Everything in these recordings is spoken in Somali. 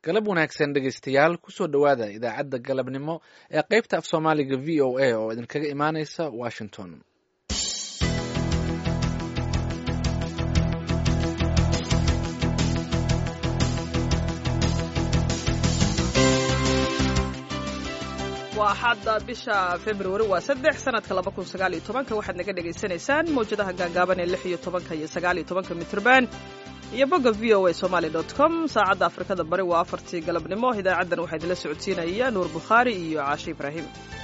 galab wanaagsan dhegaystayaal kusoo dhowaada idaacadda galabnimo ee qaybta af soomaaliga v o a oo idinkaga imaaneysa washington waa axadda bisha februari waa saddex sanadka laba kun sagaal iyo tobanka waxaad naga dhagaysanaysaan mawjadaha gaagaaban ee lix iyo tobanka iyo sagaal iyo tobanka mitrban iyo bogga v o a somaali dot com saacadda afrikada bari waa afartii galabnimo idaacaddan waxaa idinla socodsiinaya nuur bukhaari iyo caashe ibraahim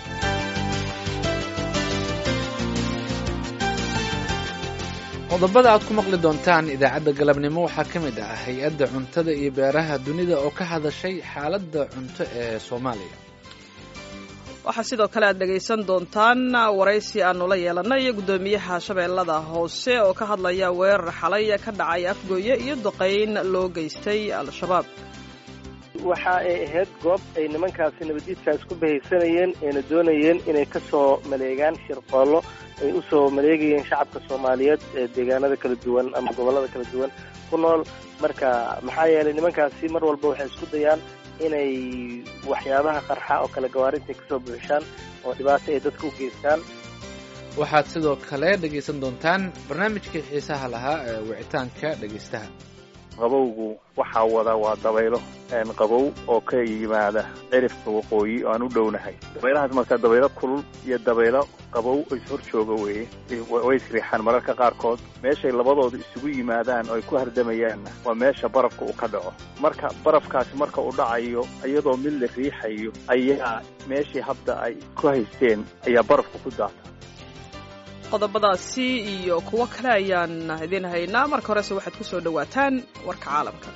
qodobada aad ku maqli doontaan idaacadda galabnimo waxaa ka mid ah hay-adda cuntada iyo beeraha dunida oo ka hadashay xaaladda cunto ee soomaaliya waxaa sidoo kale aad dhegaysan doontaan waraysi aanu la yeelanay iyo guddoomiyaha shabeellada hoose oo ka hadlaya weerar xalay ka dhacay afgooye iyo duqayn loo geystay al-shabaab waxa ay ahayd goob ay nimankaasi nabaddiidkaas ku bahaysanayeen ayna doonayeen inay ka soo maleegaan shirqoollo ay u soo maleegayeen shacabka soomaaliyeed ee deegaanada kala duwan ama gobollada kala duwan ku nool marka maxaa yeelay nimankaasi mar walba waxay isku dayaan inay waxyaabaha qarxa oo kale gawaarinta kasoo buuxishaan oo dhibaato ay dadka u geystaan waxaad sidoo kale dhegaysan doontaan barnaamijkii xiisaha lahaa ee wicitaanka dhegaystaha qabowgu waxaa wada waa dabaylo qabow oo ka yimaada cirifka waqooyi oo aan u dhownahay dabaylahaas marka dabaylo kulul iyo dabaylo qabow oo ishor jooga weeye way isriixaan mararka qaarkood meeshay labadooda isugu yimaadaan oo ay ku hardamayaanna waa meesha barafka uu ka dhaco marka barafkaasi marka uu dhacayo iyadoo mid la riixayo ayaa meeshii hadda ay ku haysteen ayaa barafka ku daata qodobadaasi iyo kuwo kale ayaan idiin haynaa marka horese waxaad ku soo dhowaataan warka caalamka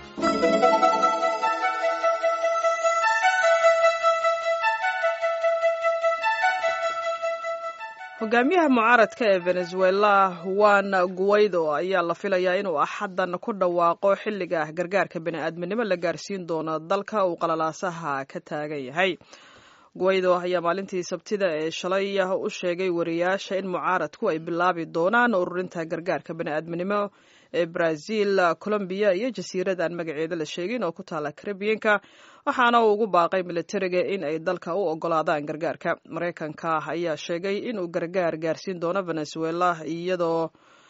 hogaamiyaha mucaaradka ee venezuela juan guaido ayaa la filayaa inuu axaddan ku dhawaaqo xilliga gargaarka bini'aadminimo la gaarsiin doono dalka uu qalalaasaha ka taagan yahay guaido ayaa maalintii sabtida ee shalay u sheegay wariyaasha in mucaaradku ay bilaabi doonaan ururinta gargaarka bani'aadminimo ee brazil colombiya iyo jasiirad aan magaceeda la sheegin oo ku taala karibiyanka waxaana uu ugu baaqay militariga in ay dalka u ogolaadaan gargaarka maraykanka ayaa sheegay inuu gargaar gaarsiin doono venezuela iyadoo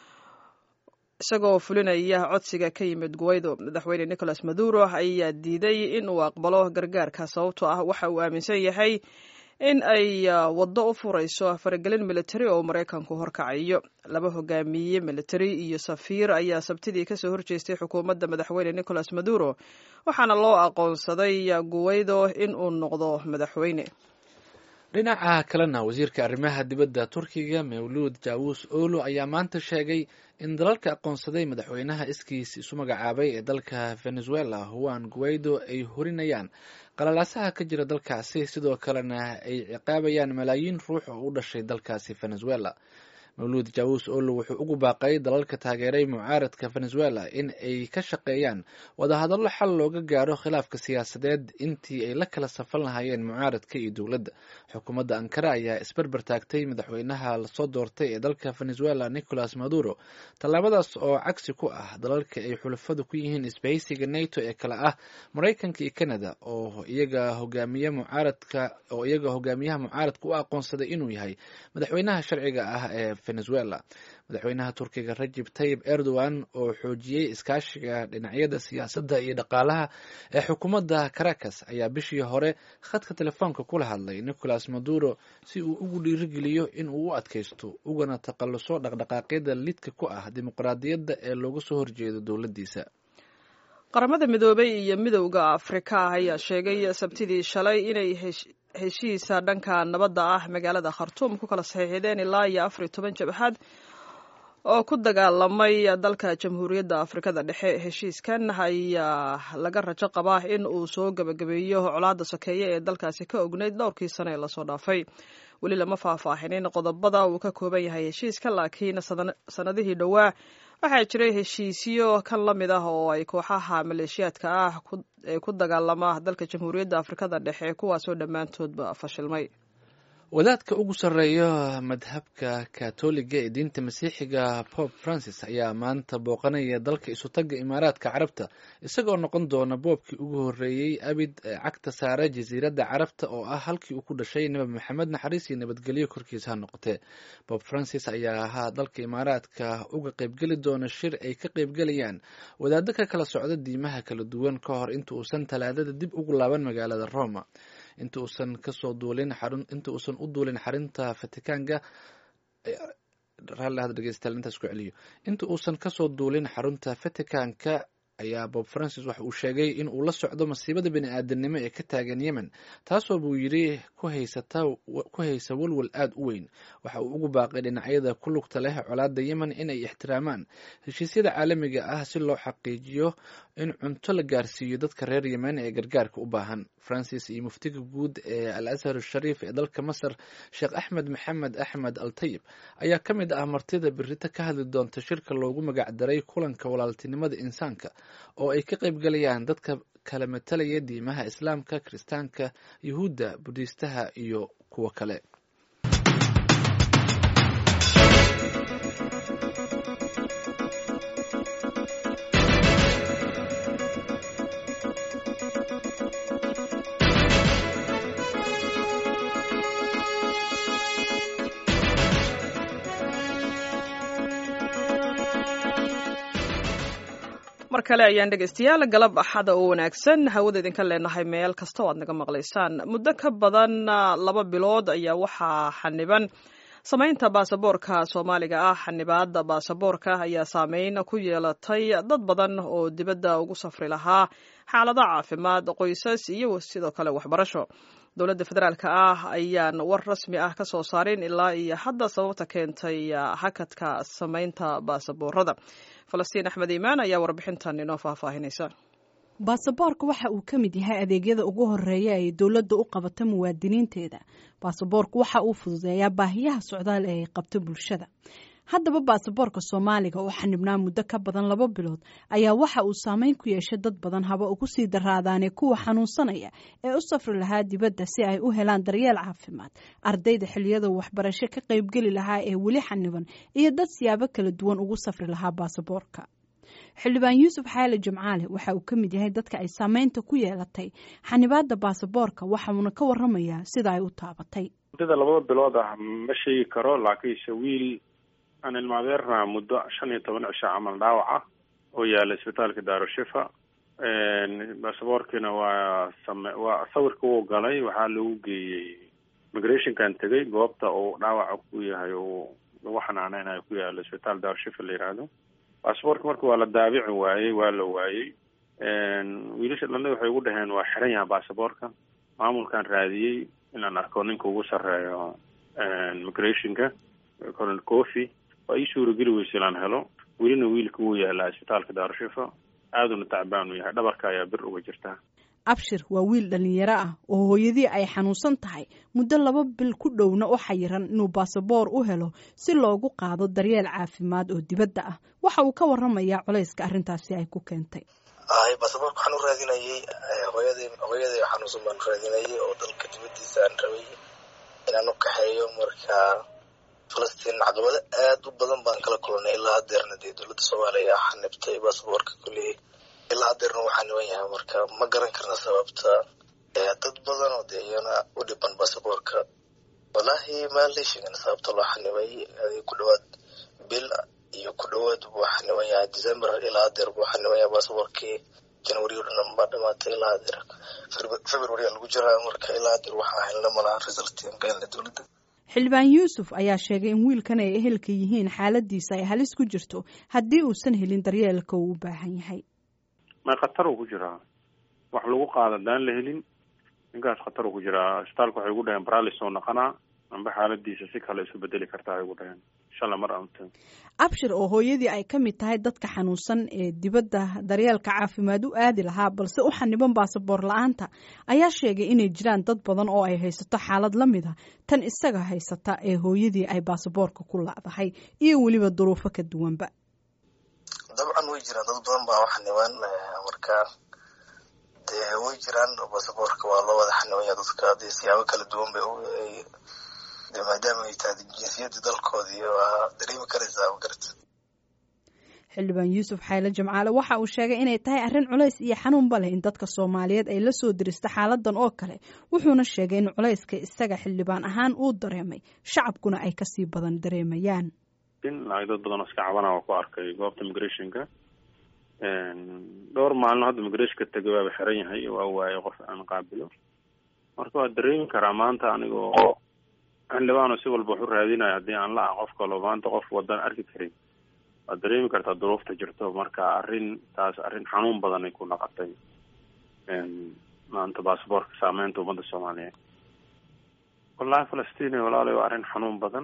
isagoo fulinaya codsiga ka yimid guaido madaxweyne nicolas maduro ayaa diiday in uu aqbalo gargaarka sababtoo ah waxa uu aaminsan yahay in ay waddo u furayso faragelin militari oo maraykanku horkacayo laba hogaamiye militari iyo safiir ayaa sabtidii kasoo horjeestay xukuumadda madaxweyne nicolas maduro waxaana loo aqoonsaday guaido in uu noqdo madaxweyne dhinaca kalena wasiirka arrimaha dibadda turkiga mawluud jaawus olo ayaa maanta sheegay in dalalka aqoonsaday madaxweynaha iskiis isu magacaabay ee dalka venezuela juan guaido ay horinayaan qalalaasaha ka jira dalkaasi sidoo kalena ay ciqaabayaan malaayiin ruux oo u dhashay dalkaasi venezuela mawluud jaawus olo wuxuu ugu baaqay dalalka taageeray mucaaradka venezuela in ay ka shaqeeyaan wadahadallo xal looga gaaro khilaafka siyaasadeed intii ay la kala safan lahaayeen mucaaradka iyo dowladda xukuumadda ankara ayaa isberber taagtay madaxweynaha lasoo doortay ee dalka venezuela nicolas maduro tallaabadaas oo cagsi ku ah dalalka ay xulafadu ku yihiin isbahaysiga nato ee kale ah maraykanka iyo canada oo iyaga hogaamiye mucaaradka oo iyaga hogaamiyaha mucaaradka u aqoonsaday inuu yahay madaxweynaha sharciga ah ee venezuela madaxweynaha turkiga rajib tayib erdogan oo xoojiyey iskaashiga dhinacyada siyaasadda iyo dhaqaalaha ee xukuumadda caracas ayaa bishii hore khadka telefoonka kula hadlay nicolas maduro si uu ugu dhiirigeliyo in uu u adkaysto ugana takhalluso dhaqdhaqaaqyada lidka ku ah dimuqraadiyadda ee looga soo horjeedo dowladdiisa qaramada midoobay iyo midowda afrika ah ayaa sheegay sabtidii shalay inay heshiisa dhanka nabadda ah magaalada khartuum ku kala saxiixdeen ilaa iyo afar iyo toban jabhad oo ku dagaalamay dalka jamhuuriyadda afrikada dhexe heshiiskan ayaa laga rajo qabaa in uu soo gebagabeeyo colaadda sokeeye ee dalkaasi ka ogneyd dhowrkii sane ee lasoo dhaafay weli lama faahfaahinin qodobada uu ka kooban yahay heshiiska laakiin sanadihii dhowaa waxaa jiray heshiisyo kan la mid ah oo ay kooxaha maleeshiyaadka ah ee ku dagaalama dalka jamhuuriyadda afrikada dhexe kuwaasoo dhammaantoodba fashilmay wadaadka ugu sarreeya madhabka katoliga ee diinta masiixiga pope francis ayaa maanta booqanaya dalka isutagga imaaraadka carabta isagoo noqon doona boobkii ugu horreeyey abid ee cagta saara jasiiradda carabta oo ah halkii uu ku dhashay nebi maxamed naxariis iyo nabadgelyo korkiisa ha noqotee pope francis ayaa ahaa dalka imaaraadka uga qaybgeli doona shir ay ka qaybgelayaan wadaado ka kala socda diimaha kala duwan ka hor inta uusan talaadada dib ugu laaban magaalada roma inta uusan kasoo duulin xarun inta uusan u duulin xarinta fatikaanka raalli had dhegeystayaal intaas ku celiyo inta uusan kasoo duulin xarunta vaticanka ayaa bob francis waxa uu sheegay in uu la socdo masiibada bini aadanimo ee ka taagan yemen taasoo buu yidhi ku haysata ku haysa walwal aada u weyn waxa uu ugu baaqay dhinacyada ku lugta leh colaadda yemen inay ixtiraamaan heshiisyada caalamiga ah si loo xaqiijiyo in cunto la gaarsiiyo dadka reer yemen ee gargaarka u baahan francis iyo muftiga guud ee al ashar shariif ee dalka masar sheekh axmed maxamed axmed al tayib ayaa ka mid ah martida berito ka hadli doonta shirka loogu magacdaray kulanka walaaltinimada insaanka oo ay ka qaybgalayaan dadka kala matalaya diimaha islaamka kiristaanka yuhuudda budiistaha iyo kuwo kale mar kale ayaan dhegaystayaal galab axada oo wanaagsan hawada idinka leenahay meel kasta oo aad naga maqlaysaan muddo ka badan laba bilood ayaa waxaa xaniban samaynta baasaboorka soomaaliga ah xanibaada baasaboorka ayaa saameyn ku yeelatay dad badan oo dibadda ugu safri lahaa xaalado caafimaad qoysas iyo sidoo kale waxbarasho dowladda federaalk ah ayaan war rasmi ah ka soo saarin ilaa iyo hadda sababta keentay hakadka samaynta baasaboorada falastiin axmed iimaan ayaa warbixintan inoo faahfaahinaysa baasaboorka waxa uu ka mid yahay adeegyada ugu horeeya ay dowladda u qabato muwaadiniinteeda baasaboorku waxa uu fududeeyaa baahiyaha socdaal ee ay qabto bulshada haddaba baasaboorka soomaaliga oo xanibnaa muddo ka badan laba bilood ayaa waxa uu saameyn ku yeeshay dad badan haba ugu sii daraadaane kuwa xanuunsanaya ee u safri lahaa dibadda si ay u helaan daryeel caafimaad ardayda xiliyada waxbarasho ka qaybgeli lahaa ee weli xaniban iyo dad siyaabo kala duwan ugu safri lahaa baasaboorka xildhibaan yuusuf xaali jimcaale waxa uu ka mid yahay dadka ay saameynta ku yeelatay xanibaada baasaboorka waxauna ka waramayaa sida ay u taabatay muddada labada bilood ah ma sheegi karo laakiinse wiil aan ilmaadeerna muddo shan iyo toban cisho camal dhaawac ah oo yaala isbitaalka daarushifa baasaboorkiina waa same waa sawirka wuu galay waxaa lagu geeyey migrationkan tegay goobta uu dhaawaca ku yahay uu lagu xanaaneynayo ku yaala isbitaal daarushifa la yidhaahdo baasaboorka marka waa la daabici waayey waa la waayey wiilasha dhalna waxay ugu dhaheen waa xiran yaha baasaboorka maamulkan raadiyey inaan arko ninka ugu sarreeyo migrationka colonel coffy waa ii suurageli weysa ilaan helo welina wiilka wuu yaalaa isbitaalka daarushifa aaduna tacbaan u yahay dhabarka ayaa bir uga jirta abshir waa wiil dhalinyaro ah oo hooyadii ay xanuunsan tahay muddo laba bil ku dhowna u xayiran inuu baasaboor u helo si loogu qaado daryeel caafimaad oo dibadda ah waxa uu ka waramayaa culayska arrintaasi ay ku keentay hay baasaboorka waxaan u raadinayay hooyadii hooyadii xanuunsan baan u raadinayay oo dalka dibaddiisa aan rabay inaan u kaxeeyo marka falastiin caqabado aad u badan baan kala kulanay ilaa hadeerna dee dowladda soomaaliya xanibtay baasaboorka kulli ilaa hadeerna uu xaniban yahay marka ma garan karna sababta dad badan oo dee iyana u dhiban baasaboorka wallaahi maan la sheegin sababta loo xanibay ku dhawaad bil iyo ku dhawaad buu xaniban yahay december ilaa hadeer buu xaniban yahay baasaboorkii january o dhan baa dhamaatay ilaa hadeer february lagu jiraa marka ilaa hadeer waxaa helna malaha resultiin beelna dowladda xildhibaan yuusuf ayaa sheegay in wiilkan ay ehelka yihiin xaaladiisa ay halis ku jirto haddii uusan helin daryeelka uu u baahan yahay may khatar uu ku jiraa wax lagu qaada daan la helin ninkaas khatar uu ku jiraa isbitaalka waxay ugu dhaheen baralis oo naqanaa amba xaaladiisa si kale isu bedeli kartaa ay ugu dhaheen inshala mar amta abshir oo hooyadii ay ka mid tahay dadka xanuunsan ee dibadda daryeelka caafimaad u aadi lahaa balse u xaniban baasaboor la-aanta ayaa sheegay inay jiraan dad badan oo ay haysato xaalad la mid a tan isaga haysata ee hooyadii ay baasaboorka ku lacdahay iyo weliba duruufo ka duwanba dabcan way jiraan dad badan baa xaniban marka dee way jiraan baasaboorka waa loo wada xanibanya dadka dee siyaabo kala duwan bay de maadaama ay tahay jinsiyadda dalkoodii waa dareemi karaysaa magarata xildhibaan yuusuf xayle jimcaale waxa uu sheegay inay tahay arrin culays iyo xanuunba leh in dadka soomaaliyeed ay la soo diristo xaaladan oo kale wuxuuna sheegay in culayska isaga xildhibaan ahaan uu dareemay shacabkuna ay kasii badan dareemayaan in lacag dad badan oo iska cabana waa ku arkay goobta migrationka dhowr maalin hadda migrationka tegay waaba xiran yahay waa waayay qof aan qaabilo marka waa dareemi karaa maanta anigoo xildhibaano si walba waxu raadinayo haddii aan la ah qof kalo maanta qof wadan arki karin waad dareemi kartaa duruufta jirto marka arrin taas arrin xanuun badan ay ku naqatay maanta basaboortka saameynta ummadda soomaaliyeed wallahi falastiin walaalay waa arrin xanuun badan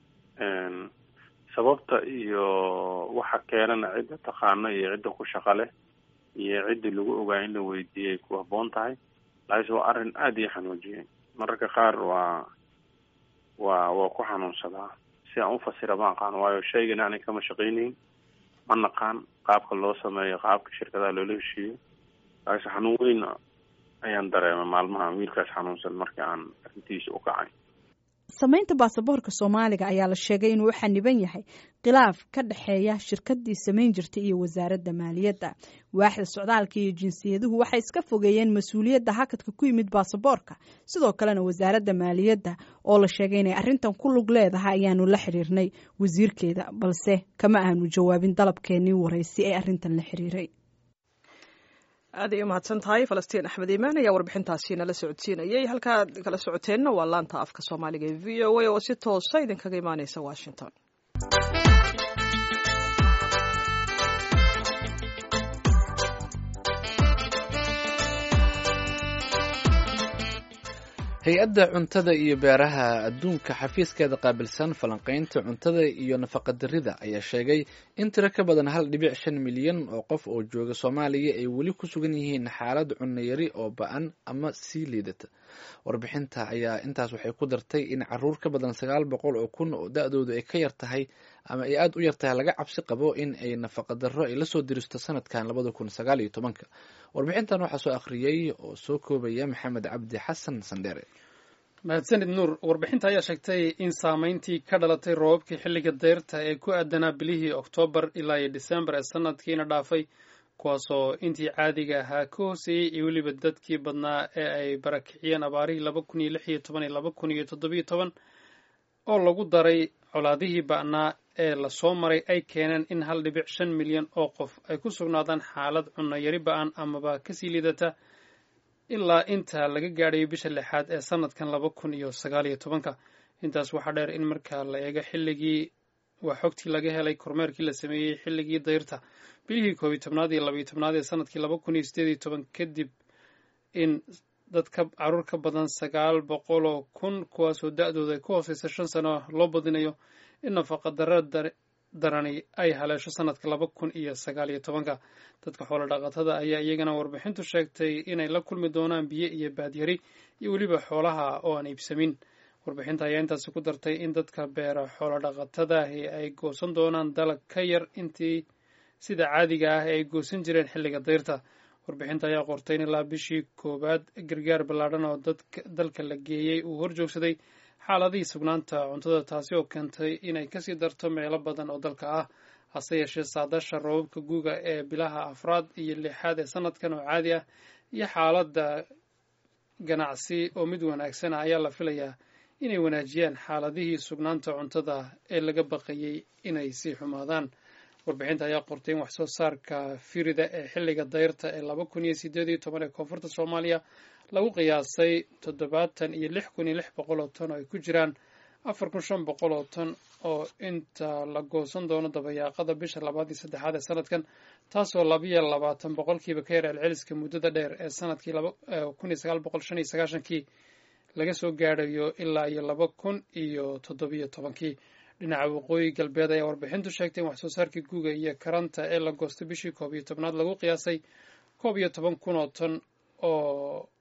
sababta iyo waxa keenana cidda taqaano iyo cidda ku shaqa leh iyo ciddii lagu ogaa in la weydiiyay ku habboon tahay laakiinse waa arrin aada ii xanuujiyay mararka qaar waa waa waa ku xanuunsadaa si aan ufasira ma aqaan waayo shaygan aanay kama shaqaynayn ma naqaan qaabka loo sameeyo qaabka shirkadaha loola heshiiyo laakiinse xanuun weyn ayaan dareemay maalmaha wiilkaas xanuunsan markii aan arrintiisa u kacay samaynta baasaboorka soomaaliga ayaa la sheegay inuu u xaniban yahay khilaaf ka dhexeeya shirkadii samayn jirtay iyo wasaaradda maaliyadda waaxda socdaalka iyo jinsiyaduhu waxay iska fogeeyeen mas-uuliyadda hakadka ku yimid baasaboorka sidoo kalena wasaaradda maaliyadda oo la sheegay inay arrintan ku lug leedahay ayaanu la xiriirnay wasiirkeeda balse kama aanu jawaabin dalabkeenii waraysi ee arrintan la xiriiray aad ay u mahadsan tahay falastiin axmed iimaan ayaa warbixintaasi nala socodsiinayay halkaad kala socoteenna waa laanta afka soomaaliga ee v o a oo si toosa idinkaga imaaneysa washington hay-adda cuntada iyo beeraha adduunka xafiiskeeda qaabilsan falanqaynta cuntada iyo nafaqadarrida ayaa sheegay in tiro ka badan hal dhibic shan milyan oo qof oo jooga soomaaliya ay weli ku sugan yihiin xaalad cunno yari oo ba-an ama sii liidata warbixinta ayaa intaas waxay ku dartay in caruur ka badan sagaal boqol oo kun oo da-doodu ay ka yar tahay ama ay aada u yar tahay laga cabsi qabo in ay nafaqadarro ay lasoo diristo sanadkan labada kun sagaal iyo tobanka warbixintan waxaa soo akhriyey oo soo koobaya maxamed cabdi xasan sandheere mahadsanid nuur warbixinta ayaa sheegtay in saameyntii ka dhalatay roobabkii xilliga deyrta ee ku aadanaa bilihii oktoobar ilaa iyo disembar ee sanadkiina dhaafay kuwaasoo intii caadiga ahaa ka hooseeyey iyo weliba dadkii badnaa ee ay barakiciyeen abaarihii laba kun iyo lix iyo toban iyo laba kun iyo toddobiyo toban oo lagu daray colaadihii ba'naa ee lasoo maray ay keeneen in hal dhibic shan milyan oo qof ay ku sugnaadaan xaalad cunno yari ba-an amaba kasii liidata ilaa inta laga gaadhayo bisha lixaad ee sanadkan laba kun iyo sagaal iyo tobanka intaas waxaa dheer in marka la eego xilligii waa xogtii laga helay kormeerkii la sameeyey xilligii dayrta bilihii koob iyo tobnaad iyo labaiyo tobnaad ee sanadkii laba kun iyo sideed iyo toban kadib in dad ka caruur ka badan sagaal boqol oo kun kuwaasoo da-dooda ay ku hooseysa shan sano loo badinayo in nafaqa darra darani ay haleesho sanadka laba kun iyo sagaal iyo tobanka dadka xoolo dhaqatada ayaa iyagana warbixintu sheegtay inay la kulmi doonaan biyo iyo baadyari iyo weliba xoolaha oo aan iibsamin warbixinta ayaa intaasi ku dartay in dadka beera xoolo dhaqatadaahi ay goosan doonaan dalag ka yar intii sida caadiga ah ee ay goosan jireen xilliga dayrta warbixinta ayaa qortay in ilaa bishii koowaad gargaar ballaadhan oo dalka la geeyey uu horjoogsaday xaaladihii sugnaanta cuntada taasi oo keentay inay kasii darto meelo badan oo dalka ah hase yeeshee saadasha roobabka guuga ee bilaha afraad iyo lixaad ee sanadkan oo caadi ah iyo xaaladda ganacsi oo mid wanaagsan ah ayaa la filayaa inay wanaajiyaan xaaladihii sugnaanta cuntada ee laga baqayey inay sii xumaadaan warbixinta ayaa qortay in waxsoo saarka firida ee xilliga dayrta ee laba kun iyo sideed iyo toban ee koonfurta soomaaliya lagu qiyaasay toddobaatan iyo lix kun iyo lix boqol oo ton oo ay ku jiraan afar kun shan boqol oo ton oo inta la goosan doono dabayaaqada bisha labaad iyo saddexaad ee sanadkan taasoo labiyo labaatan boqolkiiba ka yar celceliska muddada dheer ee sanadkii kun iyo sagaal boqol shan iyo sagaashankii laga soo gaadhayo ilaa iyo laba kun iyo toddobiyo tobankii dhinaca waqooyi galbeed ayaa warbixintu sheegtay in waxsoo saarkii guuga iyo karanta ee la goostay bishii koob iyo tobnaad lagu qiyaasay koob iyo toban kun oo ton oo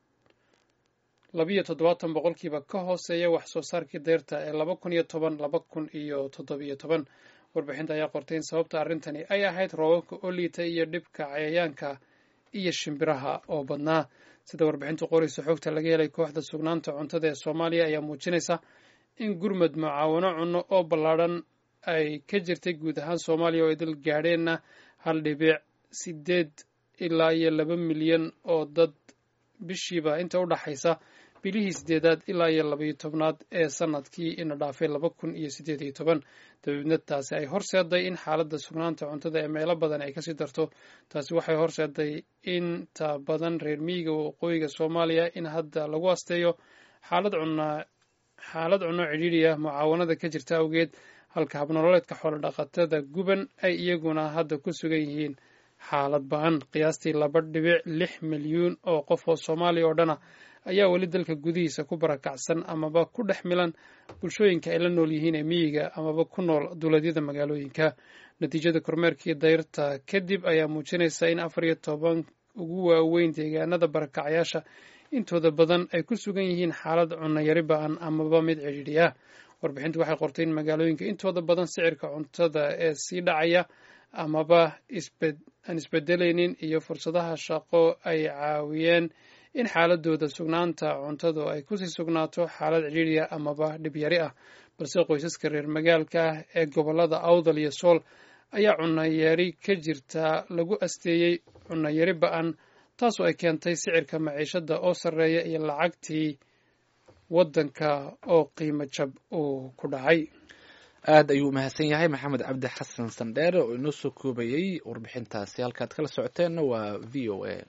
labiyo toddobaatan boqolkiiba ka hooseeya wax soo saarkii deyrta ee laba kun iyo toban laba kun iyo toddobiyo toban warbixinta ayaa qortay in sababta arrintani ay ahayd roobabka oo liita iyo dhibka cayayaanka iyo shimbiraha oo badnaa sida warbixintu qoraysa xogta laga helay kooxda sugnaanta cuntada ee soomaaliya ayaa muujinaysa in gurmad mucaawano cunno oo ballaadhan ay ka jirtay guud ahaan soomaaliya oo ay dal gaadheenna hal dhibic sideed ilaa iyo laba milyan oo dad bishiiba inta u dhaxaysa bilihii sideedaad ilaa iyo labaiyo tobnaad ee sanadkii ina dhaafay laba kun iyo siddeed iyo toban dabeedna taasi ay horseeday in xaaladda sugnaanta cuntada ee meelo badan ay kasii darto taasi waxay horseeday inta badan reer miyiga waqooyiga soomaaliya in hadda lagu asteeyo xaalad cunna xaalad cunno cidhiidhi ah mucaawanada ka jirta awgeed halka habnololeedka xoolodhaqatada guban ay iyaguna hadda ku sugan yihiin xaalad ba-an qiyaastii laba dhibic lix milyuun oo qof oo soomaaliya oo dhana ayaa weli dalka gudihiisa ku barakacsan amaba ku dhex milan bulshooyinka ay la nool yihiin ee miyiga amaba ku nool duuleedyada magaalooyinka natiijada kormeerkii dayrta kadib ayaa muujinaysa in afar iyo toban ugu waaweyn deegaanada barakacayaasha intooda badan ay ku sugan yihiin xaalad cunno yari ba-an amaba mid cidhiidhi ah warbixintu waxay qortay in magaalooyinka intooda badan sicirka cuntada ee sii dhacaya amaba aan isbedelaynin iyo fursadaha shaqo ay caawiyeen in xaaladooda sugnaanta cuntadu ay kusii sugnaato xaalad cidhiidhiya amaba dhibyari ah balse qoysaska reer magaalka ah ee gobolada awdal iyo sool ayaa cunayari ka jirta lagu asteeyey cunayari ba-an taasoo ay keentay sicirka maciishada oo sarreeya iyo lacagtii waddanka oo qiimo jab uu ku dhacay aad ayuu umahadsan yahay maxamed cabdi xasan sandheere oo inoo soo koobayey warbixintaasi halkaad kala socoteenna waa v o a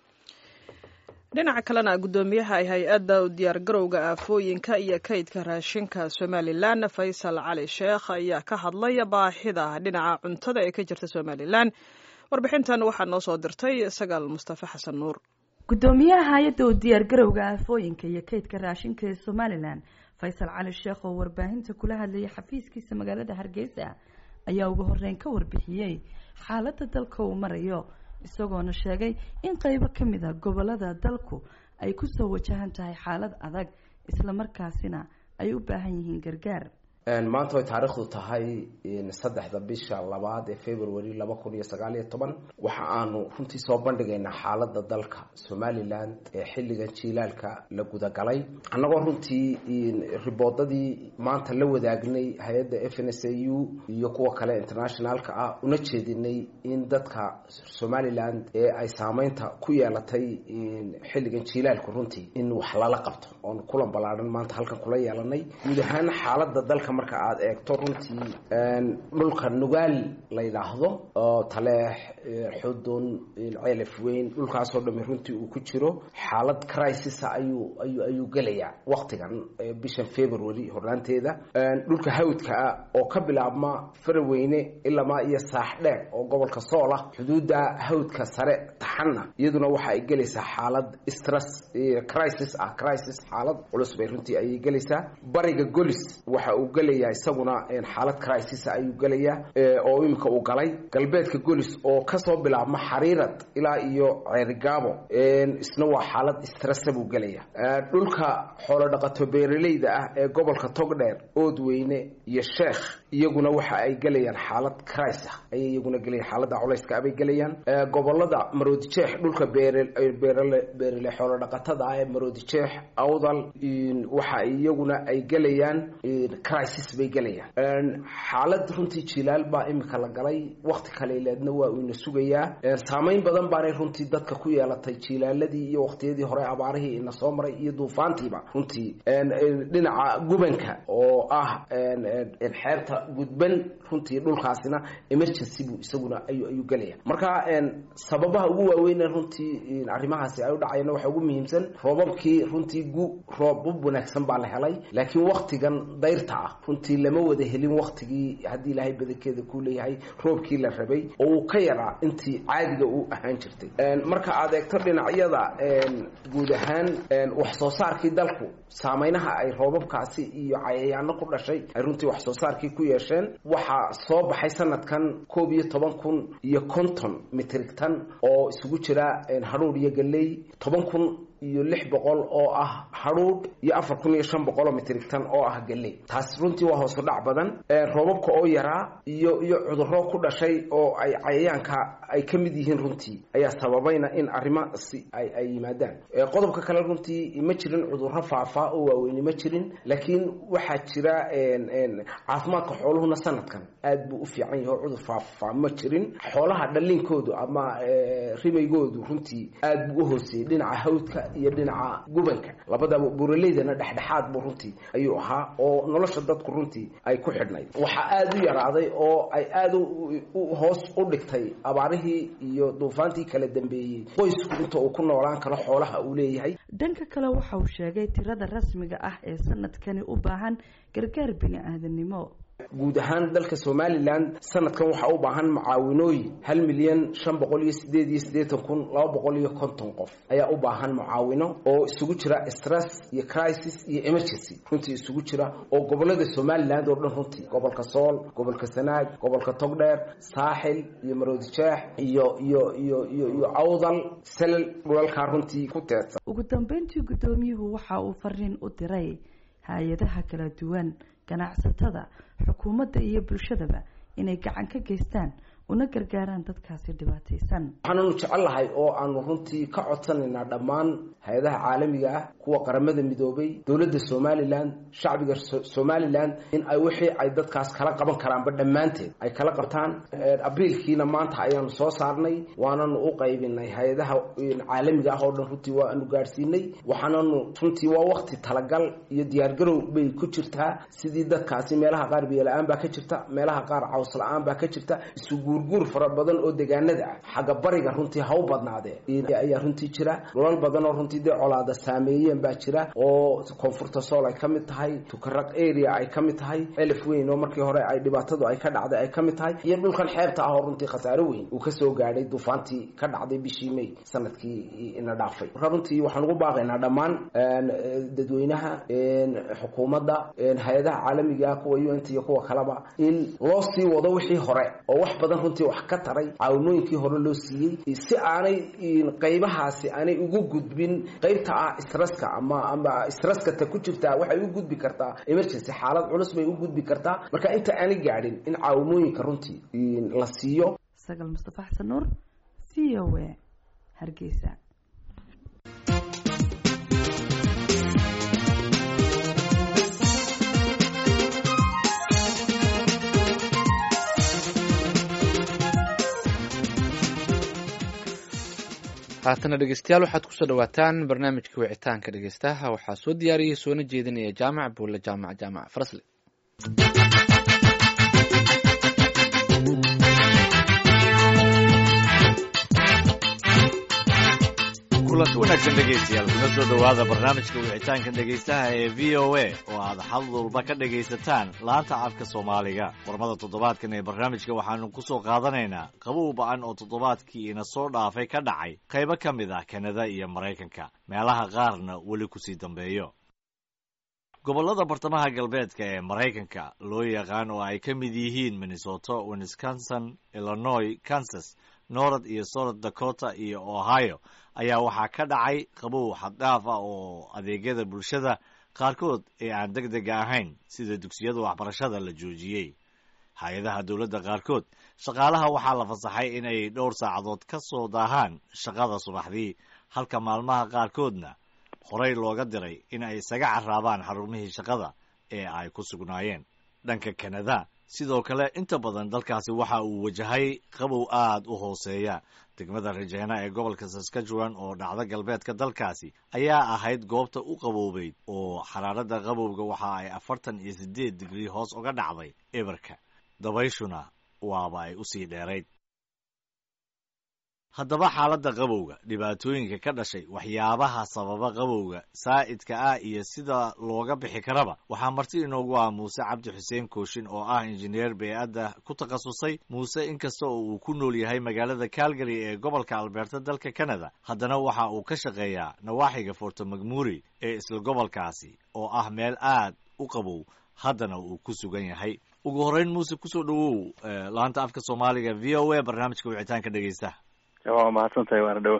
dhinaca kalena guddoomiyaha hay-adda u diyaargarowga aafooyinka iyo kaydka raashinka somalilan faysal cali sheekh ayaa ka hadlay baahida dhinaca cuntada ee ka jirta somalilan warbixintan waxaa noo soo dirtay sagaal mustafe xasan nuur guddoomiyaha hay-adda u diyaargarowga aafooyinka iyo kaydka raashinka ee somalilan faysal cali sheekh oo warbaahinta kula hadlayay xafiiskiisa magaalada hargeysa ayaa ugu horeyn ka warbixiyey xaaladda dalka uu marayo isagoona sheegay in qeybo ka mid a gobolada dalku ay kusoo wajahan tahay xaalad adag islamarkaasina ay u baahan yihiin gargaar maanta way taariikhdu tahay saddexda bisha labaad ee february laba kun iyo sagaal iyo toban waxa aanu runtii soo bandhigaynaa xaalada dalka somalilan ee xilligan jiilaalka la gudagalay annagoo runtii riboodadii maanta la wadaagnay hay-adda f n s a u iyo kuwa kale internationalka ah una jeedinay in dadka somalilan ee ay saameynta ku yeelatay xilligan jiilaalku runtii in wax lala qabto oon kulan ballaadhan maanta halkan kula yeelanay guud ahaan xaalada dalka marka aada eegto runtii dhulka nugaal la yidhaahdo oo taleex xudun ceelaf weyn dhulkaasoo dhami runtii uu ku jiro xaalad crisisa ayuu ayu ayuu gelayaa waktigan bishan february hornaanteeda dhulka hawdkaa oo ka bilaabma faraweyne ilamaa iyo saaxdheer oo gobolka soola xuduudda hawdka sare taxanna iyaduna waxa ay gelaysaa xaalad stress crisis ah crisis xaalad culus bay runtii ayay gelaysaa bariga golis waxa uu gelaya isaguna xaalad crisis ayuu gelaya oo imika uu galay galbeedka golis oo kasoo bilaabma xariirad ilaa iyo ceerigaabo isna waa xaalad stressa buu gelaya dhulka xoolo dhaqato beeraleyda ah ee gobolka togdheer oodweyne iyo sheekh iyaguna waxa ay gelayaan xaalad crisa ayay iyaguna gelayaan xaalada culayska abay gelayaan gobolada maroodijeex dhulka beerbeerle xoolo dhaqatada ah ee maroodijeex awdal waxa iyaguna ay gelayaan crisis bay gelayaan xaalad runtii jilaal baa imika la galay wakti kaleeleedna waa uuna sugayaa saameyn badan baanay runtii dadka ku yeelatay jilaaladii iyo waktiyadii hore abaarihii ina soo maray iyo duufaantiiba runtii dhinaca gubanka oo ah xeebta gudban runtii dhulkaasina emergency buu isaguna ayu ayuu gelaya marka sababaha ugu waaweyne runtii arrimahaasi ay u dhacayana waxaa ugu muhiimsan roobabkii runtii gu roobab wanaagsan baa la helay laakiin waktigan dayrta ah runtii lama wada helin waktigii haddii ilaahay badankeeda ku leeyahay roobkii la rabay oo uu ka yaraa intii caadiga u ahaan jirtay marka aad eegto dhinacyada guud ahaan wax soo saarkii dalku saameynaha ay roobabkaasi iyo cayayaano ku dhashay ay runtii wax soo saarkii ku yeesheen waxaa soo baxay sanadkan koob iyo toban kun iyo konton mitrig tan oo isugu jira hadhuur iyo galley toban kun iyo lix boqol oo ah hadhuudh iyo afar kun iyo shan boqoloo mitrig tan oo ah galley taas runtii waa hoosu dhac badan roobabka oo yaraa iyo iyo cudurro ku dhashay oo ay cayayaanka ay ka mid yihiin runtii ayaa sababayna in arrimaasi ay ay yimaadaan qodobka kale runtii ma jirin cudurro faafaa oo waaweyni ma jirin laakiin waxaa jira caafimaadka xooluhuna sanadkan aad buu u fiican yahay oo cudur faafaa ma jirin xoolaha dhaliinkoodu ama rimaygoodu runtii aad buu u hooseeyey dhinaca hawdka iyo dhinaca gubanka labadaba buraleydana dhexdhexaad buu runtii ayuu ahaa oo nolosha dadku runtii ay ku xidhnayd waxaa aada u yaraaday oo ay aada hoos u dhigtay abaarihii iyo duufaantii kala dambeeyey qoysku inta uu ku noolaan karo xoolaha uu leeyahay dhanka kale waxa uu sheegay tirada rasmiga ah ee sanadkani u baahan gargaar bini aadanimo guud ahaan dalka somalilan sanadkan waxaa u baahan mucaawinooyin hal milyan shan boqol iyo sideed iyo siddeetan kun laba boqol iyo konton qof ayaa u baahan mucaawino oo isugu jira stress iyo crisis iyo emergency runtii isugu jira oo gobolada somaliland oo dhan runtii gobolka sool gobolka sanaag gobolka togdheer saaxil iyo maroodijeex iyo iyo iyo iyo iyo awdal selal dhulalkaa runtii ku teedsan ugu dambeyntii guddoomiyuhu waxa uu fariin u diray hay-adaha kala duwan ganacsatada xukuumadda iyo bulshadaba inay gacan ka geystaan una gargaaraan dadkaasi dhibaataysan waxaananu jecel lahay oo aanu runtii ka codsanaynaa dhammaan hay-adaha caalamiga ah kuwa qaramada midoobay dowladda somalilan shacbiga somalilan in ay wixii ay dadkaas kala qaban karaanba dhammaanteed ay kala qabtaan abriilkiina maanta ayaanu soo saarnay waananu u qaybinay hay-adaha caalamiga ah oo dhan runtii waanu gaadhsiinay waxaananu runtii waa wakti talagal iyo diyaargarow bay ku jirtaa sidii dadkaasi meelaha qaar biyola-aan baa ka jirta meelaha qaar caws la-aan baa ka jirta isuguurguur fara badan oo deegaanada ah xagga bariga runtii ha u badnaadee ayaa runtii jira dhulal badan oo runtii dee colaada saameeyeen baa jira oo koonfurta sool ay ka mid tahay tukaraq area ay ka mid tahay elef weyn oo markii hore ay dhibaatadu ay ka dhacday ay ka mid tahay iyo dhulkan xeebta ah oo runtii khasaaro weyn uu kasoo gaadhay duufaantii ka dhacday bishii may sanadkii ina dhaafay marka runtii waxaan ugu baaqaynaa dhammaan dadweynaha xukuumadda hay-adaha caalamiga ah kuwa u n t iyo kuwa kaleba in loo sii wado wixii hore oo wax badan runtii wax ka taray caawinooyinkii hore loo siiyey si aanay qaybahaasi aanay ugu gudbin qaybta ah stresska ama ama stresska ta ku jirtaa waxay u gudbi kartaa emergency xaalad culus bay u gudbi kartaa marka inta aanay gaadhin in caawimooyinka runtii la siiyo sagal mustafa xasan nuur v o a hargeysa haatana dhegeystayaal waxaad kusoo dhawaataan barnaamijka wicitaanka dhegeystaha waxaa soo diyaariyey soona jeedinaya jaamac buulle jaamac jaamac farasle kulanti wanaagsan dhegaystayaal kuna soo dhowaada barnaamijka wicitaanka dhegaystaha ee v o a oo aad xal walba ka dhegaysataan laanta afka soomaaliga qormada toddobaadkan ee barnaamijka waxaanu ku soo qaadanaynaa qabow ba-an oo toddobaadkii ina soo dhaafay ka dhacay qaybo ka mid ah kanada iyo maraykanka meelaha qaarna weli kusii dambeeyo gobollada bartamaha galbeedka ee maraykanka loo yaqaan oo ay ka mid yihiin minnesota wisconsin illinois kansas norad iyo south dakota iyo ohio ayaa waxaa ka dhacay qabow xaddhaaf ah oo adeegyada bulshada qaarkood ee aan deg dega ahayn sida dugsiyada waxbarashada la joojiyey hay-adaha dowladda qaarkood shaqaalaha waxaa la fasaxay in ay dhowr saacadood ka soo daahaan shaqada subaxdii halka maalmaha qaarkoodna horey looga diray in ay isaga carraabaan xarumihii shaqada ee ay ku sugnaayeen dhanka kanada sidoo kale inta badan dalkaasi waxa uu wajahay qabow aad u hooseeya degmada rajeena ee gobolka saskatchewan oo dhacda galbeedka dalkaasi ayaa ahayd goobta u qaboobeyd oo xaraaradda qabowga waxa ay afartan iyo siddeed digrii hoos uga dhacday eberka dabayshuna waaba ay usii dheerayd haddaba xaaladda qabowga dhibaatooyinka ka dhashay waxyaabaha sababa qabowga saa'idka ah iyo sida looga bixi karaba waxaa marti inoogu ah muuse cabdi xuseen kooshin oo ah injineer bey-adda ku takhasusay muuse inkasta oo uu ku nool yahay magaalada calgary ee gobolka albeerta dalka canada haddana waxa uu ka shaqeeyaa nawaaxiga forto macmuri ee isla gobolkaasi oo ah meel aad u qabow haddana uu ku sugan yahay ugu horreyn muuse kusoo dhowow laanta afka soomaaliga v o a barnaamijka wicitaanka dhegeysta waa mahadsan tahay waana dhowa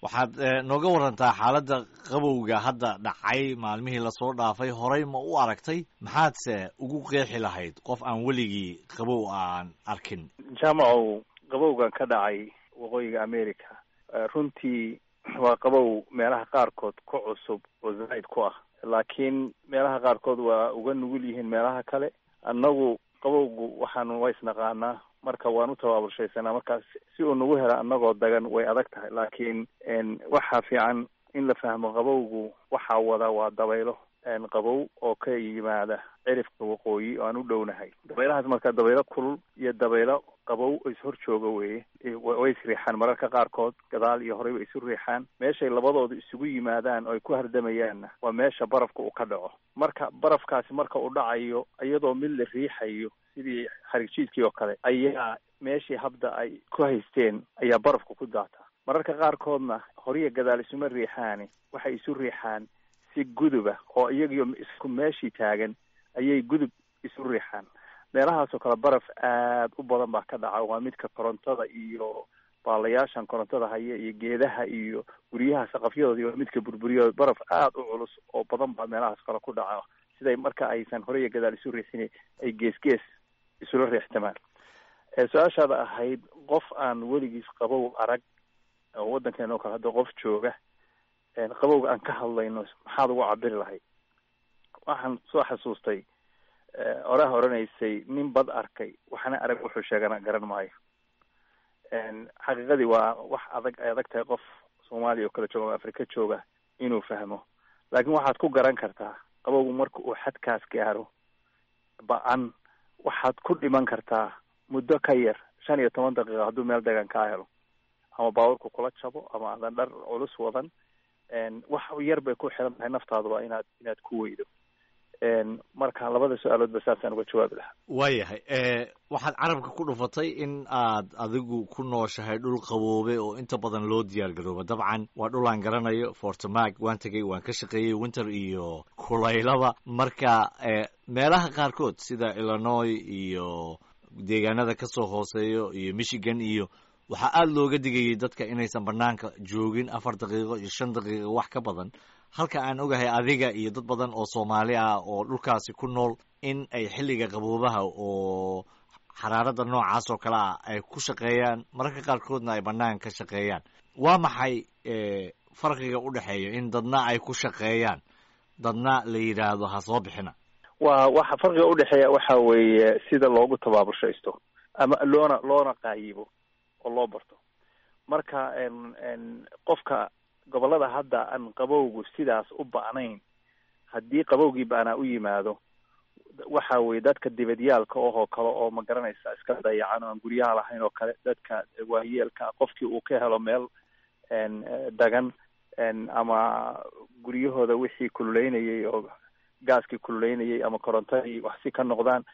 waxaad nooga warantaa xaaladda qabowga hadda dhacay maalmihii lasoo dhaafay horey ma u aragtay maxaadse ugu qeexi lahayd qof aan weligii qabow aan arkin jaamacow qabowgan ka dhacay waqooyiga america runtii waa qabow meelaha qaarkood ku cusub oo zaa'id ku ah laakiin meelaha qaarkood waa uga nugul yihiin meelaha kale annagu qabowgu waxaanu waa isnaqaanaa marka waan u tabaabulshaysanaa markaas si uu nagu hela annagoo dagan way adag tahay laakiin waxaa fiican in la fahmo qabowgu waxaa wada waa dabaylo qabow oo ka yimaada cirifka waqooyi oo aan u dhownahay dabaylahaas marka dabaylo kulul iyo dabaylo qabow is hor jooga weye way isriixaan mararka qaarkood gadaal iyo horey way isu riixaan meeshay labadooda isugu yimaadaan oo ay ku hardamayaanna waa meesha barafka uu ka dhaco marka barafkaasi marka uu dhacayo iyadoo mid la riixayo sidii xarigjiidkii oo kale ayaa meeshii habda ay ku haysteen ayaa barafka ku daataa mararka qaarkoodna horiya gadaal isuma riixaani waxay isu riixaan si guduba oo iyagiyo isku meeshii taagan ayay gudub isu riixaan meelahaasoo kale baraf aad u badan baa ka dhaca waa midka korontada iyo baalayaashan korontada haya iyo geedaha iyo guryaha saqafyadooda waa midka burburiyo baraf aad u culus oo badan baa meelahaas kale ku dhaca siday marka aysan horey iyo gadaal isu riixin ay gees gees isula riixtamaan su-aashaada ahayd qof aan weligiis qabow arag oo waddankeena oo kale hadda qof jooga qabowga aan ka hadlayno maxaad ugu cabiri lahayd waxaan soo xasuustay oraha oranaysay nin bad arkay waxna arag wuxuu sheegana garan maayo xaqiiqadii waa wax adag ay adag tahay qof soomaaliya oo kale jooga ama afrika jooga inuu fahmo laakiin waxaad ku garan kartaa qabowgu marka uu xadkaas gaaro ba-an waxaad ku dhiman kartaa muddo ka yar shan iyo toban daqiiqa hadduu meel degan kaa helo ama baaburku kula jabo ama aadan dhar culus wadan wax yar bay ku xiran tahay naftaaduba inaad inaad ku weydo marka labada su-aaloodba saasaan uga jawaabi lahaa waayahay waxaad carabka ku dhufatay in aad adigu ku nooshahay dhul qaboobe oo inta badan loo diyaar garooba dabcan waa dhul aan garanayo fortemag waan tegay waan ka shaqeeyey winter iyo kulaylaba marka meelaha qaarkood sida illinois iyo deegaanada kasoo hooseeyo iyo michigan iyo waxaa aada looga digayay dadka inaysan banaanka joogin afar daqiiqo iyo shan daqiiqo wax ka badan halka aan ogahay adiga iyo dad badan oo soomaali ah oo dhulkaasi ku nool in ay xilliga qaboobaha oo xaraaradda noocaas oo kale ah ay ku shaqeeyaan mararka qaarkoodna ay banaanka ka shaqeeyaan waa maxay farqiga u dhexeeya in dadna ay ku shaqeeyaan dadna la yidhaahdo ha soo bixina waa waxa farqiga udhexeeya waxa weeye sida loogu tabaabushaysto ama loona loona qaayibo oo loo barto marka qofka gobolada hadda aan qabowgu sidaas u ba'nayn haddii qabowgii ba'naa u yimaado waxa weye dadka dibadyaalka ohoo kale oo ma garanaysa iska dayacan oo aan guryaha lahayn oo kale dadka waayeelka qofkii uu ka helo meel dagan ama guryahooda wixii kululeynayay oo gaaskii kululeynayay ama korontadii wax si ka noqdaan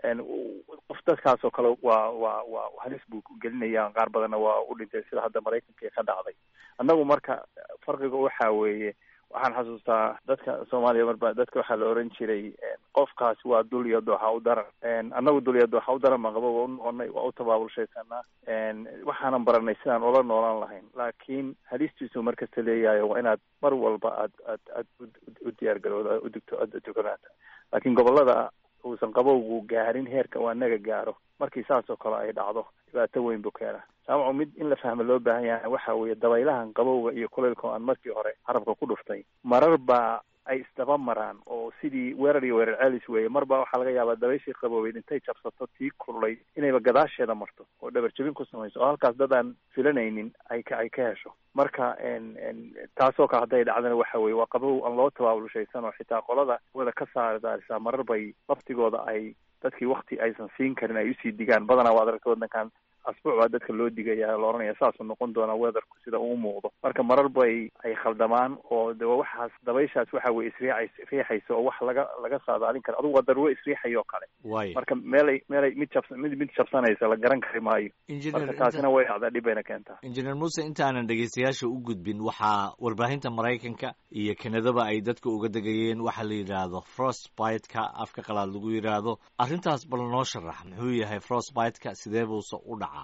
qof dadkaas oo kale waa waa waa halis buu gelinaya qaar badanna waa u dhintay sida hadda maraykanka ka dhacday annagu marka farqiga waxa weeye waxaan xasuustaa dadka soomaaliya marba dadka waxaa la oran jiray qofkaasi waa dul iyo dooxa u daran annagu dul iyo dooxa u daran baan qaba waa u noqonay waa u tabaabulshaysanaa waxaanan baranay sidaan ula noolaan lahayn laakiin halistiisu markasta leeyahay waa inaad mar walba aad aad aad u diyaar garowda udugto aad tukanaata laakiin gobolada uusan qabowgu gaarin heerka uu anaga gaaro markii saas oo kale ay dhacdo dhibaato weyn buu keenaa saamacu mid in la fahmo loo baahan yahay waxa weeye dabaylahan qabowga iyo kulaylka oo aan markii hore carabka ku dhuftay marar baa ay isdaba maraan oo sidii weerar iyo weerar celis weeye mar baa waxaa laga yaabaa dabayshii qaboobeyd intay jabsato tii kululayd inayba gadaasheeda marto oo dhabar jebin ku samayso oo halkaas dad aan filanaynin ay ka ay ka hesho marka taasoo kale hadday dhacdana waxa weye waa qabow aan loo tabaabulshaysan oo xitaa qolada wada ka saari daarisaa marar bay laftigooda ay dadkii wakti aysan siin karin ay usii digaan badanaa waad aragta waddankan asbuuc baa dadka loo digaya la oranaya saasuu noqon doonaa weatherku sida uu muuqdo marka marar bay ay khaldamaan oo de waxaas dabayshaas waxa weye isriicays riixaysa oo wax laga laga saadaalin karo adugu waa daruuro isriixayo kale waay marka meelay meelay mid jabs mid mid jabsanaysa la garan kari maayo marka taasina way dhacdaa dhib bayna keentaa injineer muuse intaanan dhegeystayaasha u gudbin waxaa warbaahinta maraykanka iyo kanadaba ay dadka uga degayeen waxaa la yidhaahdo frostbite-ka afka qalaad lagu yidhaahdo arrintaas bal noo sharax muxuu yahay frostbite-ka sidee buuse u dhacaa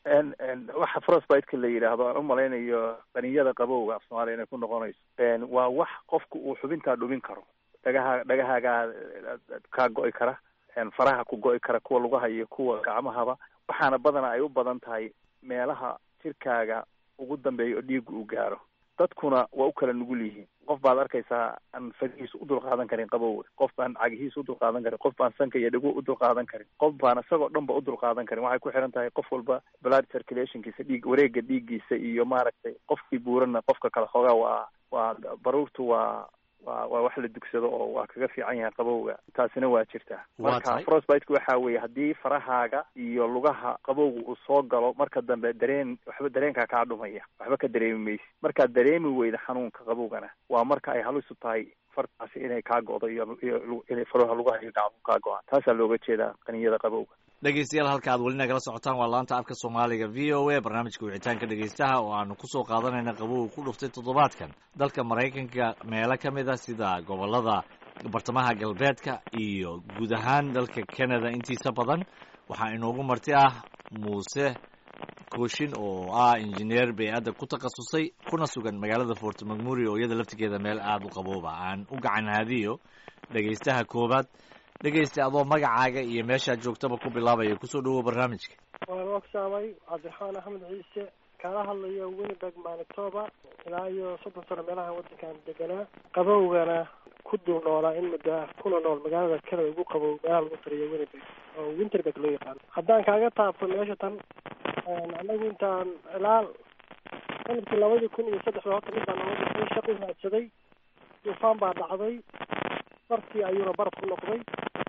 waxa frostbiteka la yidhaahdo aan umalaynayo qaniyada qabowga af soomaaliya inay ku noqonayso waa wax qofku uu xubintaa dhubin karo dhagaha dhagahaagaa kaa go'i kara faraha ku go'i kara kuwa lugaha iyo kuwa gacmahaba waxaana badana ay u badan tahay meelaha jirkaaga ugu dambeeya oo dhiiga uu gaaro dadkuna waa u kala nugul yihiin qof baad arkaysaa aan farihiisa u dulqaadan karin qabowga qof baan cagihiisa u dulqaadan karin qof baan sanka iyo dhago u dulqaadan karin qof baan isagoo dhan ba u dulqaadan karin waxay ku xiran tahay qof walba blood circulationkiisa dhiig wareega dhiiggiisa iyo maaragtay qofkii buurana qofka kale xoogaa waa waa baruurtu waa waa waa wax la dugsado oo waa kaga fiican yahay qabowga taasina waa jirtaa marka frostbiteka waxa weeye haddii farahaaga iyo lugaha qabowga uu soo galo marka dambe dareen waxba dareenkaa kaa dhumaya waxba ka dareemi maysi markaad dareemi weyda xanuunka qabowgana waa marka ay halisu tahay fartaasi inay kaa go'do iyo iyo inay faraha lugaha iyo gacmu kaa go-aan taasaa looga jeedaa qaniyada qabowga dhegeystayaal halka aad weli nagala socotaan waa laanta afka soomaaliga v o a barnaamijka wicitaanka dhegeystaha oo aanu kusoo qaadanayna qabowga ku dhuftay toddobaadkan dalka maraykanka meelo ka mid a sida gobolada bartamaha galbeedka iyo guud ahaan dalka canada intiisa badan waxaa inoogu marti ah muuse kooshin oo ah injineer bey-adda ku takhasusay kuna sugan magaalada fort macmuri oo iyada laftigeeda meel aada u qabooba aan u gacan haadiyo dhegeystaha koowaad dhegeysta adoo magacaaga iyo meeshaad joogtaba ku bilaabaya kusoo dhawow barnaamijka waan ogsaamay cabdiraxmaan axmed ciise kaala hadlayo winnipeg manitoba ilaa iyo soddon sano meelaha waddankan deganaa qabowgana ku dul noolaa in muddo ah kuna nool magaalada canada ugu qabow meelaha lagu tariyo winnipeg oo winterberg loo yaqaano haddaan kaaga taabto meesha tan anagu intaan ilaa sanadkii labadii kun iyo saddexda horta mid baa nala dhixay shaq u raadsaday duufaan baa dhacday bartii ayuuna baraf ku noqday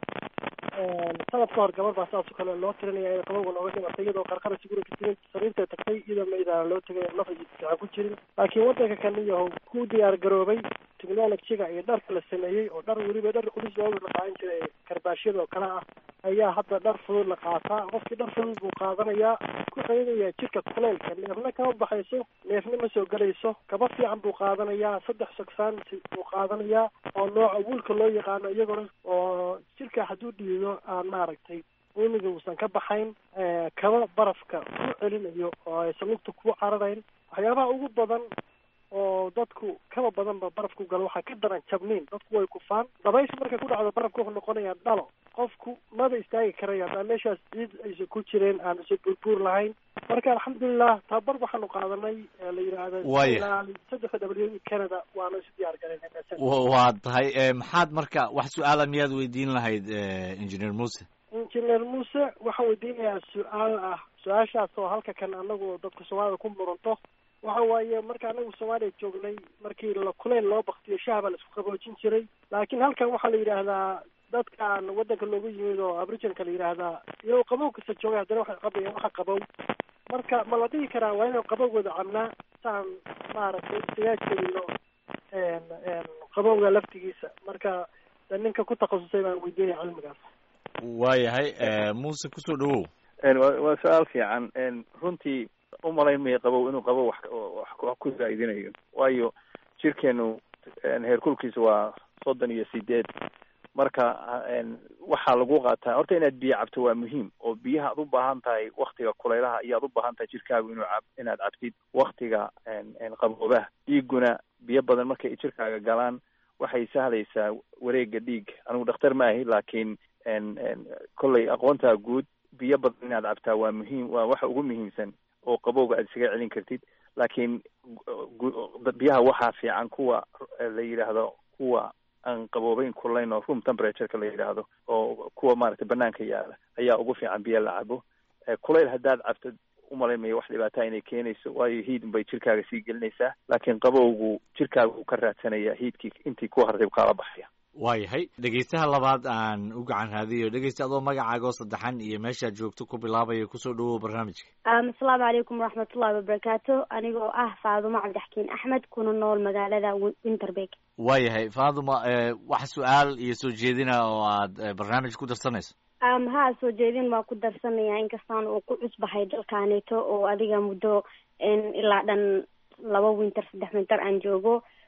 sanad ka hor gabar baa saas oo kale loo tirinaya in qabowga nooga dhimatay iyadoo qarqara siguranka tirin sariirtay tagtay iyadoo maydaana loo tegay naf fiican ku jirin laakiin waddanka kaniyahow ku diyaar garoobay technologyga iyo dharka la sameeyey oo dhar weliba dhar culus looga la qaadan jiray karbaashyada oo kale ah ayaa hadda dhar fudud la qaataa qofkii dhar fudud buu qaadanayaa ku celinaya jirka kuleylka neefna kama baxayso neefna ma soo gelayso kaba fiican buu qaadanayaa saddex sogsaan buu qaadanayaa oo nooca wuulka loo yaqaano iyagona oo jirka hadduu dhiido aan maaragtay uumiga uusan ka baxayn kaba barafka ku celinayo oo aysan lugta ku cararayn waxyaabaha ugu badan oo dadku kaba badanba barafku galo waxaa ka daran jabniin dadku way kufaan dabaysha markay ku dhacdo barafka wuxuu noqonayaa dhalo qofku maba istaagi karaya haddaan meeshaas ciid aysan ku jireen aan isa burbuur lahayn marka alxamdulilah tababar waxaanu qaadanay la yidhaahda Waaya. saddexda w canada waanu isu diyaar galayna waa tahay maxaad marka wax su-aala miyaad weydiin lahayd engineer muuse injineer muuse waxaan weydiinayaa su-aal ah su-aashaas oo halka kan anagu dadka soomaalida ku muranto waxa waaye marka anagu soomaaliya joognay markii la kuleyl loo baktiyo shaha baa la isku qaboojin jiray laakiin halkan waxaa la yidhaahdaa dadkan waddanka loogu yimid oo aboriginka la yidhaahdaa iyagoo qabow kasta joogay haddana waxay qabayaan waxa qabow marka ma la dhihi karaa waa inaan qabowgooda cabnaa saan maaragtay isagaa jelino qabowga laftigiisa marka de ninka ku takhasusay baan weydiinaya cilmigaas waayahay muuse kusoo dhawow waa waa su-aal fiican runtii umalayn maya qabow inuu qabow wax wax wax ku zaa'idinayo waayo jirkeenu heerkulkiisa waa soddon iyo sideed marka waxaa lagu qaataa horta inaad biyo cabto waa muhiim oo biyaha aad u baahan tahay waktiga kulaylaha iyo aad u baahan tahay jirkaagu inuu cab inaad cabtid waktiga qaboobaha dhiiguna biyo badan markay jirkaaga galaan waxay sahlaysaa wareega dhiig anigu dhakhtar ma ahi laakiin kollay aqoontaa guud biyo badan inaad cabtaa waa muhiim waa waxa ugu muhiimsan oo qabowga aad isaga celin kartid laakiin biyaha waxaa fiican kuwa la yidhaahdo kuwa aan qaboobeyn kulayn oo room temperatureka la yidhaahdo oo kuwa maaragtay banaanka yaala ayaa ugu fiican biyo la cabo kulayl haddaad cabto umalaymaya wax dhibaataa inay keenayso waayo hiid bay jirkaaga sii gelinaysaa laakiin qabowgu jirkaaga uu ka raadsanaya hiidkii intii ku hartay kaala baxaya waayahay dhegeystaha labaad aan u gacan haadiyo dhegeysta adoo magacaagoo saddexan iyo meeshaad joogto ku bilaabaya kusoo dhawow barnaamijka asalaamu calaykum waraxmatullahi wabarakaatu anigoo ah faadumo cabdixkiin axmed kuna nool magaalada winterberg waayahay faaduma wax su-aal iyo soo jeedina oo aad barnaamij ku darsanayso ha soo jeedin waa ku darsanaya inkastaan uu ku cusbahay dalkaaneeto oo adiga muddo ilaa dhan laba winter saddex winter aan joogo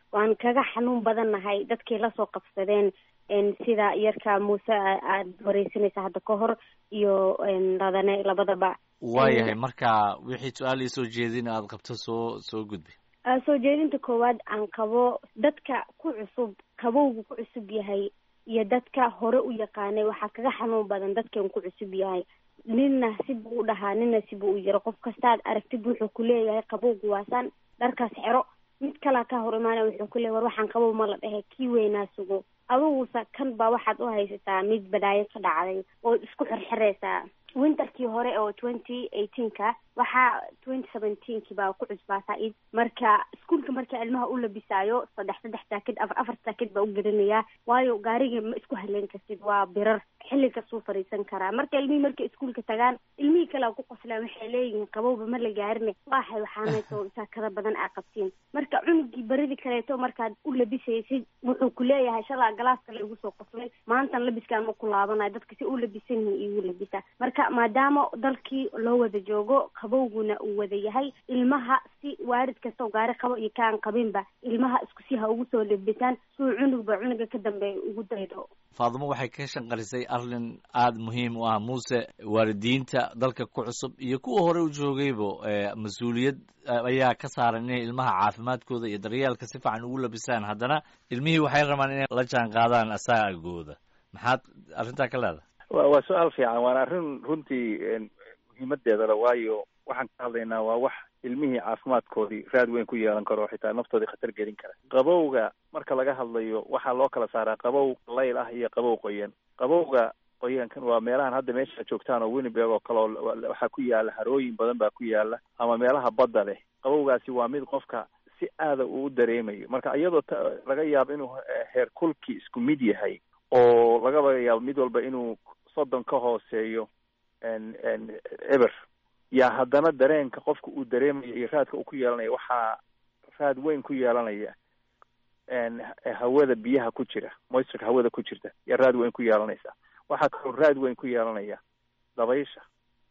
waan kaga xanuun badannahay dadkay lasoo qabsadeen sida yarka muuse aad wareysanaysa hadda ka hor iyo ladane labadaba waayahay marka wixii su-aal iisoo jeedin aad qabto soo soo gudbi soo jeedinta koowaad aan qabo dadka ku cusub qabowgu ku cusub yahay iyo dadka hore u yaqaanay waxaa kaga xanuun badan dadkan ku cusub yahay ninna sibuu u dhahaa nina sibuu u yiro qof kastaad aragtid wuxuu kuleeyahay qabowgu waasaan dharkaas xero mid kalaa ka hor imaanaya wuxuu kuleeyahy war waxaan qabow ma la dhehe kii weynaa sugo adugusa kan baa waxaad u haysataa mid badaayo ka dhacday oo isku xirxiraysaa winterkii hore oo twenty eighteenka waxaa twenty seventeenki baa ku cusbaataa id marka iskuolka marka ilmaha u labisaayo saddex saddex jaakid afar afar jaakid baa u gelinayaa waayo gaariga ma isku haleyn kartid waa birar xilli kastuu fariisan karaa marka ilmihii markay iskuolka tagaan ilmihii kalea ku qoslaan waxay leeyihiin qabowba ma la gaarine waaxay waxaanayso jaakada badan aa qabtiin marka cunugii baridii kaleeto markaad u labisaysid wuxuu ku leeyahay shalaa galaaska la igu soo qoslay maantan labiskaan ma ku laabanayo dadka si u labisan yihiin igu labisa marka maadaama dalkii loo wada joogo qabowguna uu wada yahay ilmaha si waarid kastao gaari qabo iyo kaan qabinba ilmaha isku si ha ugu soo labisaan suu cunugba cunuga ka dambeeya ugu daydo faadimo waxay ka shanqarisay arrin aada muhiim u ah muuse waalidiinta dalka ku cusub iyo kuwa hore u joogaybo mas-uuliyad ayaa ka saaran inay ilmaha caafimaadkooda iyo daryeelka si fiican ugu labisaan haddana ilmihii waxay rabaan inay la jaan qaadaan asaagooda maxaad arrintaa ka leedahay wa waa su-aal fiican waana arrin runtii muhiimadeeda le waayo waxaan ka hadlaynaa waa wax ilmihii caafimaadkoodii raad weyn ku yeelan karo xitaa naftoodii khatar gelin kara qabowga marka laga hadlayo waxaa loo kala saaraa qabow layl ah iyo qabow qoyan qabowga qoyankan waa meelahan hadda meesha joogtaan oo winnibeg oo kale oo waxaa ku yaala harooyin badan baa ku yaala ama meelaha badda leh qabowgaasi waa mid qofka si aada uu u dareemayo marka iyadoo laga yaabo inuu heer kulkii isku mid yahay oo lagaba yaabo mid walba inuu soddon ka hooseeyo eber yaa haddana dareenka qofka uu dareemayo iyo raadka uu ku yeelanayo waxaa raad weyn ku yeelanaya hawada biyaha ku jira moisturka hawada ku jirta yaa raad weyn ku yeelanaysa waxaa kaloo raad weyn ku yeelanaya dabaysha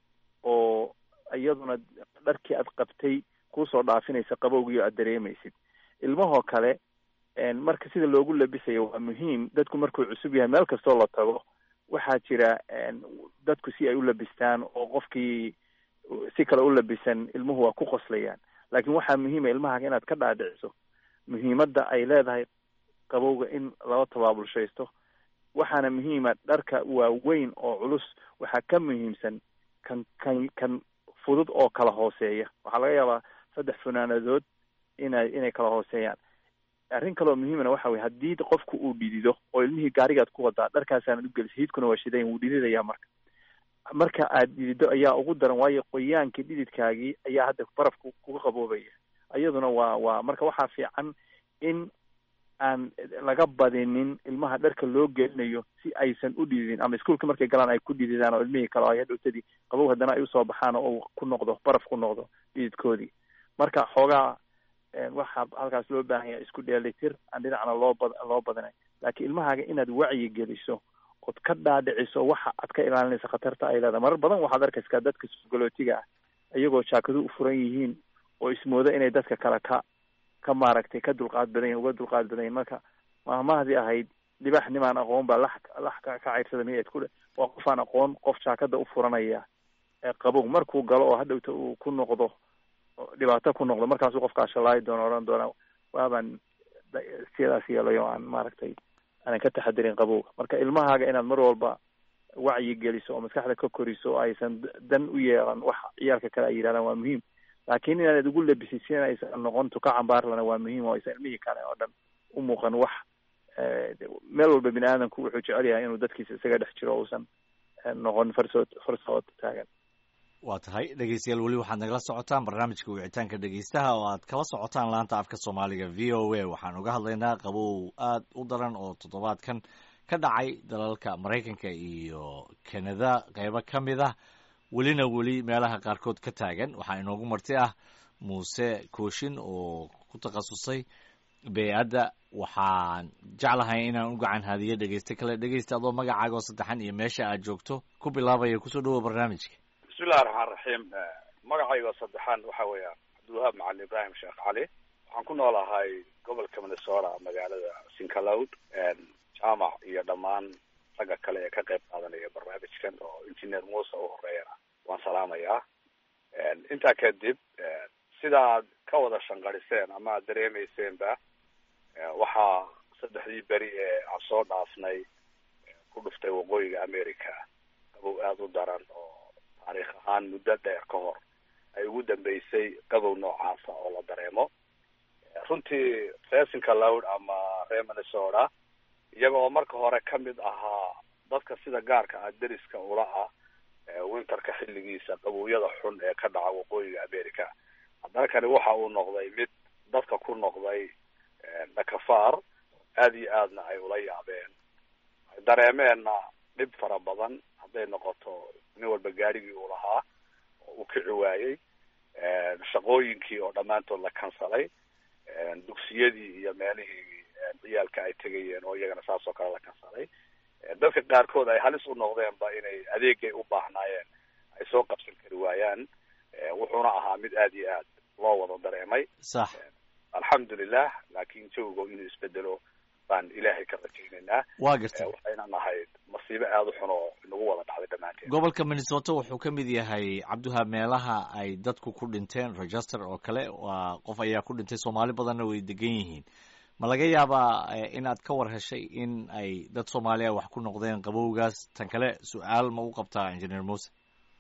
oo iyaduna dharkii aad qabtay kusoo dhaafinaysa qabowgii aad dareemaysid ilmahoo kale marka sida loogu labisayo waa muhiim dadku markuu cusub yahay meel kastoo la tago waxaa jira dadku si ay u labistaan oo qofkii si kale u labisan ilmuhu waa ku qoslayaan laakiin waxaa muhiima ilmahaga inaad ka dhaadhiciso muhiimadda ay leedahay qabowga in lala tabaabulshaysto waxaana muhiima dharka waaweyn oo culus waxaa ka muhiimsan kan kan kan fudud oo kala hooseeya waxaa laga yaabaa saddex funaanadood inay inay kala hooseeyaan arrin kaloo muhiimana waxa weye haddii qofku uu dhidido oo ilmihii gaarigaad ku wadaa dharkaasaanad u gelisa hiidkuna waa shidayn wuu dhididayaa marka marka aad dhidido ayaa ugu daran waayo qoyaankii dhididkaagii ayaa hadda barafku kuga qaboobaya iyaduna waa waa marka waxaa fiican in aan laga badinin ilmaha dharka loo gelinayo si aysan u dhididin ama iskuolka markay galaan ay ku dhididaan oo ilmihii kale ay hadhowtadii qabow haddana ay usoo baxaan oo uu ku noqdo baraf ku noqdo dhididkoodii marka xoogaa waxaa halkaas loo baahan yahay isku dheelitir aan dhinacna loo bad loo badinay laakiin ilmahaaga inaad wacyi geliso ood ka dhaadhiciso waxa aad ka ilaalinaysa khatarta ay leedahay marar badan waxaad arkaysaa dadka sugolootiga ah iyagoo jaakadu u furan yihiin oo ismooda inay dadka kale ka ka maaragtay ka dulqaad badan yahin uga dulqaad badan yahin marka mahmahdii ahayd dhibax nimaan aqoon baa lax lax ka ka cayrsada miyaad ku waa qof aan aqoon qof jaakada u furanaya qabow markuu galo oo hadhowta uu ku noqdo dhibaato ku noqdo markaasuu qofkaa shalaayi doono odhan doona waabaan sidaas yeelayo aan maaragtay aanan ka taxadirin qabowga marka ilmahaaga inaad mar walba wacyi geliso oo maskaxda ka koriso oo aysan dan u yeelan wax ciyaalka kale ay yidhahdaan waa muhiim laakiin inaanad ugu labisid si aysan noqon tuka cambaarlana waa muhiim oo aysan ilmihii kale oo dhan u muuqan wax meel walba bini aadamku wuxuu jecel yahay inuu dadkiisa isaga dhex jiro uusan noqon farsood farsood taagan waa tahay dhegeystayaal weli waxaad nagala socotaan barnaamijka wicitaanka dhegeystaha oo aad kala socotaan laanta afka soomaaliga v o a waxaan uga hadlaynaa qabow aad u daran oo toddobaadkan ka dhacay dalalka maraykanka iyo canada qeybo ka mid ah welina weli meelaha qaarkood ka taagan waxaa inoogu marti ah muuse kooshin oo ku takhasusay bey-adda waxaan jeclahay inaan u gacan haadiyo dhegeyste kale dhegeysta adoo magacaaga oo saddexan iyo meesha aad joogto ku bilaabaya kusoo dhawoa barnaamijka bismillahi raxmaan raxiim magacayga saddexaan waxa weeyaan cabdiwahaab macalin ibraahim sheekh cali waxaan ku noolahay gobolka minnesota magaalada sincaloud jaamac iyo dhammaan ragga kale ee ka qayb qaadanaya barnaamijkan oo engineer muuse u horeeyana waan salaamayaa intaa kadib sidaad ka wada shanqariseen ama aad dareemayseenba waxaa saddexdii beri ee aan soo dhaafnay ku dhuftay waqooyiga america qabow aada u daran oo taariikh ahaan muddo dheer ka hor ay ugu dambeysay qabow noocaasa oo la dareemo runtii resinka lowd ama reer minnesota iyaga oo marka hore kamid ahaa dadka sida gaarka ah deriska ula ah winterka xilligiisa qabowyada xun ee ka dhaca waqooyiga america haddana kani waxa uu noqday mid dadka ku noqday dhakafaar aada iyo aadna ay ula yaabeen ay dareemeenna dhib fara badan hadday noqoto nin walba gaarigii uu lahaa oo uu kici waayey shaqooyinkii oo dhammaantood la kansalay dugsiyadii iyo meelihii ciyaalka ay tegayeen oo iyagana saas oo kale la kansalay dadka qaarkood ay halis u noqdeenba inay adeegay u baahnaayeen ay soo qabsan kari waayaan wuxuuna ahaa mid aada iyo aad loo wada dareemay sax alxamdulilah laakiin jawigo inuu isbedelo baan ilaahay ka rajaynaynaa waa gartay waxayna nahayd masiibo aada u xun oo nagu wada dhacday dhammaanteed gobolka minnesota wuxuu ka mid yahay cabdiwahaab meelaha ay dadku ku dhinteen register oo kale waa qof ayaa ku dhintay soomaali badanna way degan yihiin ma laga yaabaa inaad ka war heshay in ay dad soomaaliya wax ku noqdeen qabowgaas tan kale su-aal ma u qabtaa engineer muse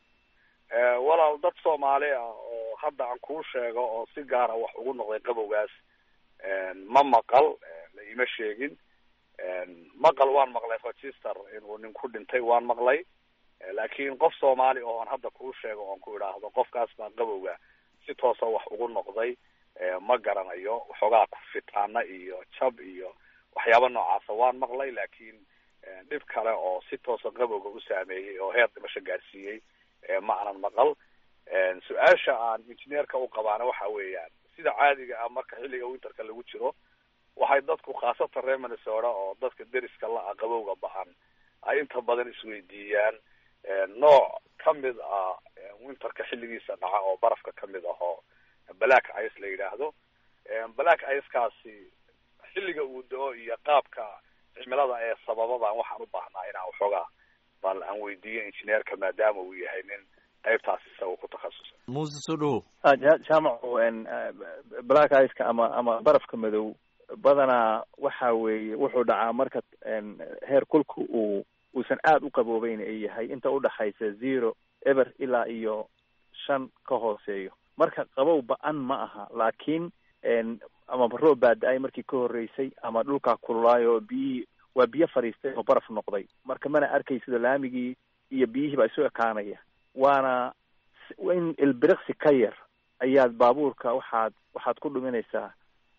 walaal dad soomaali ah oo hadda aan kuu sheego oo si gaara wax ugu noqday qabowgaas ma maqal la ima sheegin maqal waan maqlay register inuu nin ku dhintay waan maqlay laakiin qof soomaali oon hadda kuu sheego oon ku idhaahdo qofkaas baa qabowga si toosa wax ugu noqday ma garanayo waxoogaa kufitaana iyo jab iyo waxyaaba noocaasa waan maqlay laakiin dhib kale oo si toosa qabowga u saameeyey oo heer dhimasho gaarsiiyey ma aanan maqal su-aasha aan engineerka u qabaana waxa weeyaan sida caadiga ah marka xilliga winterka lagu jiro waxay dadku khaasatan reer minnesota oo dadka deriska la-a qabowga ba-an ay inta badan isweydiiyaan nooc kamid ah winterka xilligiisa dhaca oo barafka kamid ah oo black ice la yidhaahdo black icekaasi xilliga uu da-o iyo qaabka cimilada ee sababadan waxaan u baahnaa inaan waxoogaa bal aan weydiiyo engineerka maadaama uu yahay nin qaybtaas isaga ku takhasusay muuse soo dhawo jaamacu black iceka ama ama barafka madow badanaa waxa weeye wuxuu dhacaa marka heer kulka uu uusan aada u qaboobeyn ay yahay inta udhaxaysa zero eber ilaa iyo shan ka hooseeyo marka qabow ba-an ma aha laakiin ama roob baa da-ay markii ka horreysay ama dhulkaa kululaayo oo biyihii waa biyo fadhiistay oo baraf noqday marka mana arkaysido laamigii iyo biyihii baa isu ekaanaya waana in ilbiriqsi ka yar ayaad baabuurka waxaad waxaad ku dhuminaysaa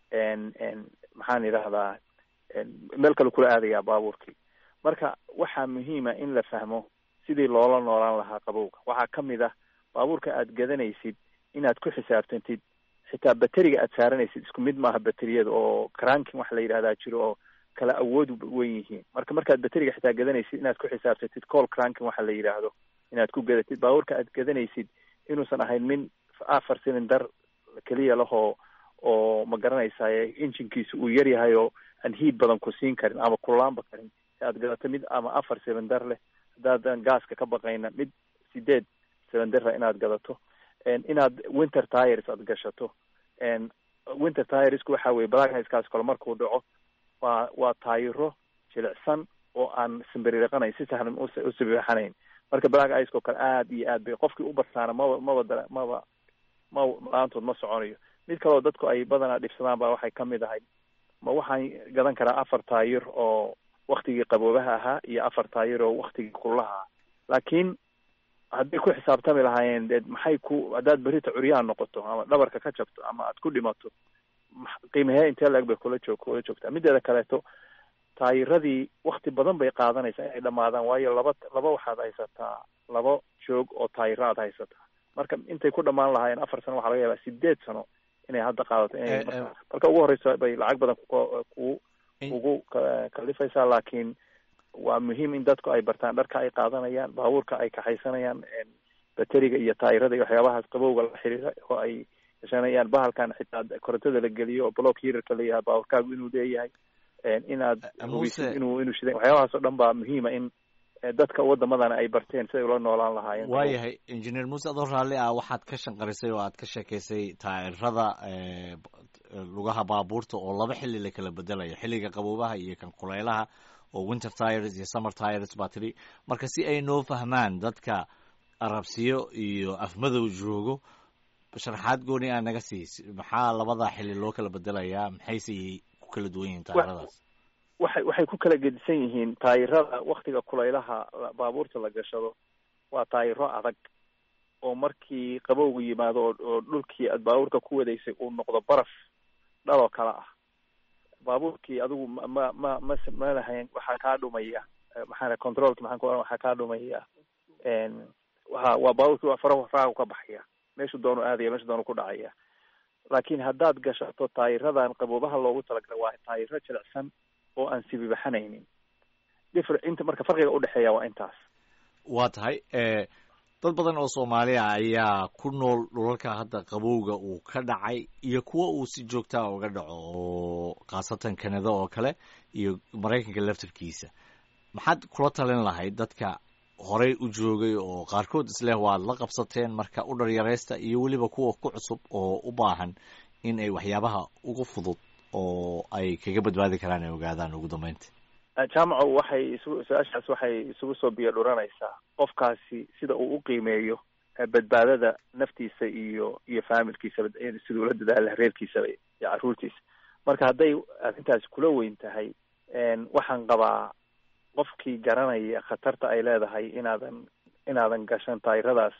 maxaan idhahdaa meel kale kula aadayaa baabuurkii marka waxaa muhiima in la fahmo sidii loola noolaan lahaa qabowga waxaa kamid ah baabuurka aad gadanaysid inaad ku xisaabtantid xitaa bateriga aad saaranaysid isku mid maaha bateriyada oo cranking waxa la yidhahdaa jiro oo kala awood wen yihiin marka markaad bateriga xitaa gadanaysid inaad ku xisaabtantid call cranking waxa la yidhaahdo inaad ku gadatid baabuurka aad gadanaysid inuusan ahayn min afar cylinder keliya lahoo oo ma garanaysaye injinkiisa uu yar yahay oo aan hiid badan ku siin karin ama kulaanba karin si aad gadato mid ama afar cylinder leh haddaadan gaaska ka baqayna mid sideed cylindera inaad gadato inaad winter tires aad gashato winter tiresku waxa weye blackniskaas kale markuu dhaco waa waa taayiro jilicsan oo aan simbiriiqanayn si sahlan u sibixanayn marka black ice oo kale aad iyo aad bay qofkii u bartaana maba maba maba ma la-aantood ma soconayo mid kaleo dadku ay badanaa dhibsadaan baa waxay kamid ahay ma waxaan gadan karaa afar taayir oo waktigii qaboobaha ahaa iyo afar taayir oo waktigii kululaha ah laakiin hadday ku xisaabtami lahaayeen dee maxay ku haddaad berita curyaha noqoto ama dhabarka ka jabto ama aad ku dhimato qiimahee intee la-eg bay kula joog kula joogtaa mideeda kaleeto taayiradii wakti badan bay qaadanaysaa inay dhamaadaan waayo laba laba waxaad haysataa laba joog oo taayiro aad haysataa marka intay ku dhamaan lahaayeen afar sano waxaa laga yaabaa sideed sano inay hadda qaadato inay marka ugu horeysa bay lacag badan ku ugu kalifaysaa laakiin waa muhiim in dadku ay bartaan dharka ay qaadanayaan baabuurka ay kaxaysanayaan bateriga iyo taayirada iyo waxyaabahaas qabowga la xiriira oo ay gashanayaan bahalkan xitaa korontada la geliyo oo block hirarka la yahay baawarkaagu inuu leeyahay inaad hubisid inuu inuu shidan waxyaabahaas oo dhan baa muhiima in dadka waddamadana ay barteen siday ula noolaan lahaayeen waayahay engineer muuse adoo raalli ah waxaad ka shanqarisay oo aad ka sheekaysay taa'irada lugaha baabuurta oo laba xilli la kala bedelayo xilliga qaboobaha iyo kan kuleylaha oo winter tires iyo summer tires baa tidhi marka si ay noo fahmaan dadka arabsiyo iyo afmadow joogo sharaxaad gooni aa naga siis maxaa labada xilli loo kala bedelayaa maxayse ku kala duwan yihiin taayiradaas waxay waxay ku kala gedisan yihiin taayirada waktiga kulaylaha baabuurta la gashado waa taayiro adag oo markii qabowgu yimaado oo oo dhulkii aad baabuurka ku wadaysay uu noqdo baraf dhaloo kale ah baabuurkii adigu ma ma ma ma ma lahayn waxaa kaa dhumaya maxaa controlki maxaan ku oran waxaa kaa dhumaya waa waa baabuurkii waa faraha faraha ka baxaya meeshu doonu aadaya meeshu doonu ku dhacaya laakiin haddaad gashato taayiradan qaboobaha loogu talagalay waa taayiro jilicsan oo aan sibibaxanaynin differ inta marka farqiga udhexeeya waa intaas waa tahay dad badan oo soomaaliya ayaa ku nool dhulalka hadda qabowga uu ka dhacay iyo kuwa uu si joogtaa uga dhaco oo khaasatan kanada oo kale iyo maraykanka laftarkiisa maxaad kula talin lahayd dadka horey u joogay oo qaarkood isleh waad la qabsateen marka u dharyaraysta iyo weliba kuwa ku cusub oo u baahan in ay waxyaabaha ugu fudud oo ay kaga badbaadi karaan ay ogaadaan ugu dambeynta jaamaco waxay isu su-aashaas waxay isugu soo biyo dhuranaysaa qofkaasi sida uu u qiimeeyo badbaadada naftiisa iyo iyo faamilkiisaba siduu ula dadaala reerkiisaba iyo carruurtiisa marka hadday arrintaasi kula weyn tahay waxaan qabaa qofkii garanaya khatarta ay leedahay inaadan inaadan gashan taayiradaas